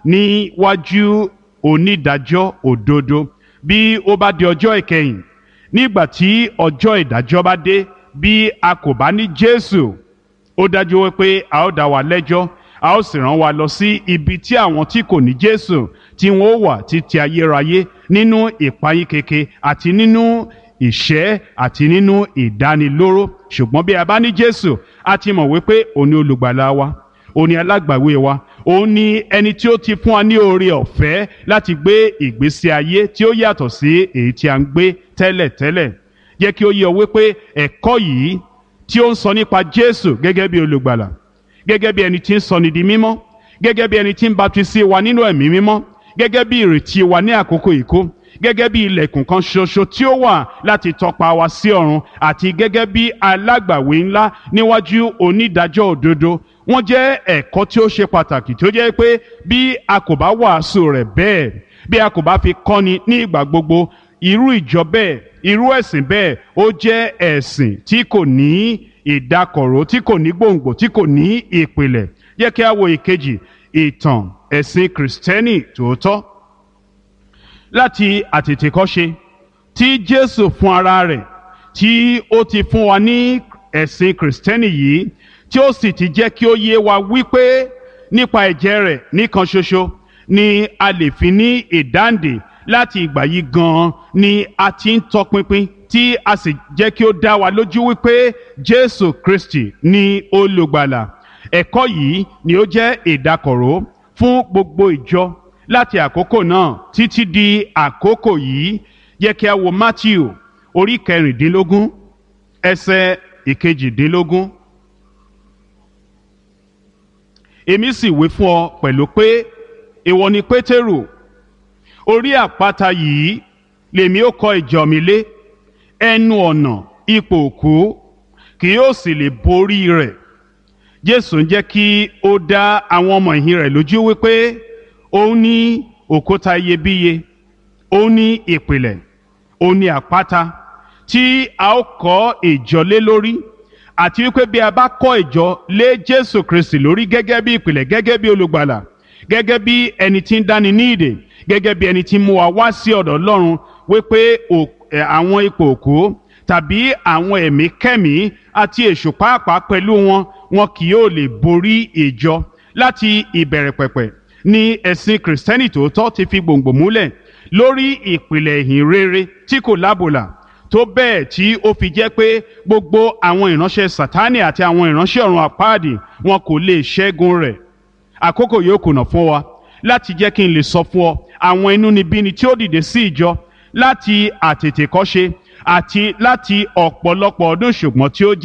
níwájú onídàájọ́ òdodo bí ó bá di ọjọ́ ìkẹyìn nígbà tí ọjọ́ ìdájọ́ bá dé bí a kò bá ní jésù ó dájú wípé a ó dá wa lẹ́jọ́ a ó sì rán wa lọ sí ibi tí àwọn tí kò ní jésù tí wọn ó wà títí ayérayé nínú ìpayín keke àti nínú ìṣẹ́ àti nínú ìdánilóró ṣùgbọ́n bí a bá ní jésù a ti mọ̀ wípé òun ni olùgbàlà wa òun ni alágbàwé wa òun ni ẹni tí ó ti fún wa ní oore ọ̀fẹ́ láti gbé ìgbésí ayé tí ó yàtọ̀ sí èyí tí a ń gbé tẹ́lẹ̀tẹ́lẹ̀ jẹ́ kí ó yé ọ wípé ẹ̀kọ́ yìí tí ó ń sọ nípa jésù gẹ́gẹ́ bí olùgbàlà gẹ́gẹ́ bí ẹni tí ń sọni di mímọ́ gẹ́gẹ́ bí ẹni tí ń baptisi wa nínú ẹ̀mí mímọ́ gẹ́gẹ́ bí ìrètí wa ní àkókò ìkó gẹ́gẹ́ bí ilẹ̀kùn kan ṣoṣo tí ó wà láti tọpa wa sí ọ̀run àti gẹ́gẹ́ bí alágbàwé ńlá níwájú onídàájọ́ òdodo wọ́n jẹ́ ẹ̀kọ́ tí ó ṣe pàtàkì tí ó jẹ́ pé bí a kò bá wàásù rẹ̀ bẹ́ẹ̀ bí a kò bá fi kọ́ni ní ìgbà gbogbo irú ìjọ bẹ́ẹ̀ irú ẹ̀sìn bẹ́ẹ̀ ó jẹ́ ẹ̀sìn tí kò ní ìdákọ̀ró tí kò ní gbòǹgbò tí kò ní ìpìlẹ̀ yẹ kí a wo ìkejì ìtàn ẹ̀sìn kìrìsìtẹ́nì tòótọ́ láti àtètèkọ́ṣe tí jésù fún ara rẹ̀ tí ó ti fún wa ní ẹ̀sìn kìrìsìtẹ́nì yìí tí ó sì ti jẹ́ kí ó yé wa wípé nípa ẹ̀jẹ̀ rẹ̀ nìkan ṣoṣo ni a lè fi ní ìdáǹdè láti ìgbà yìí gan-an ni a ti ń tọpinpin tí a sì jẹ́ kí ó dá wa lójú wípé jésù kristi ni olùgbàlà ẹ̀kọ́ yìí ni ó jẹ́ ìdákọ̀ró fún gbogbo ìjọ láti àkókò náà títí di àkókò yìí yẹ kí a wo matthew orí kẹrìndínlógún ẹsẹ̀ ìkejìdínlógún. èmi sì wí fún ọ pẹ̀lú pé ìwọ ni pétérù orí àpáta yìí lèmi ó kọ́ ìjọ mi lé ẹnu ọ̀nà ipò òkú kì yóò sì lè borí rẹ̀ jésù ń jẹ́ kí ó dá àwọn ọmọ ìhìn rẹ̀ lójú wípé òun ní òkúta iyebíye òun ní ìpìlẹ̀ òun ní àpáta tí a ó kọ́ ìjọ lé lórí àti wípé bí a bá kọ́ ìjọ lé jésù kristi lórí gẹ́gẹ́ bí ìpìlẹ̀ gẹ́gẹ́ bí olùgbàlà gẹ́gẹ́ bí ẹni tí ń dáni ní ìdè gẹ́gẹ́ bí ẹni tí ń mú wa wá sí ọ̀dọ̀ ọlọ́run wípé àwọn ipò òkú tàbí àwọn ẹ̀mí kẹ́mí àti èṣù pàápàá pẹ̀lú wọn wọn kì yóò lè borí ìjọ láti ìbẹ̀rẹ̀ pẹ̀pẹ̀ ni ẹ̀sìn kìrìsìtẹ́nì tòótọ́ ti fi gbòǹgbò múlẹ̀ lórí ìpìlẹ̀ ìhìn rere tí kò lábòlà tó bẹ́ẹ̀ tí ó fi jẹ́ pé gbogbo àwọn ìránṣẹ́ sátánì àti àwọn ìránṣẹ́ ọ̀run àpáàdì wọn kò lè ṣẹ́gun rẹ̀ àkókò yóò kùnà fún wa láti jẹ́ kí n lè sọ fún ọ àwọn inúnibíni tí ó dìde sí ìjọ láti àtètèkọ́ṣe àti láti ọ̀pọ̀lọpọ̀ ọdún ṣùgbọ́n tí ó jẹ́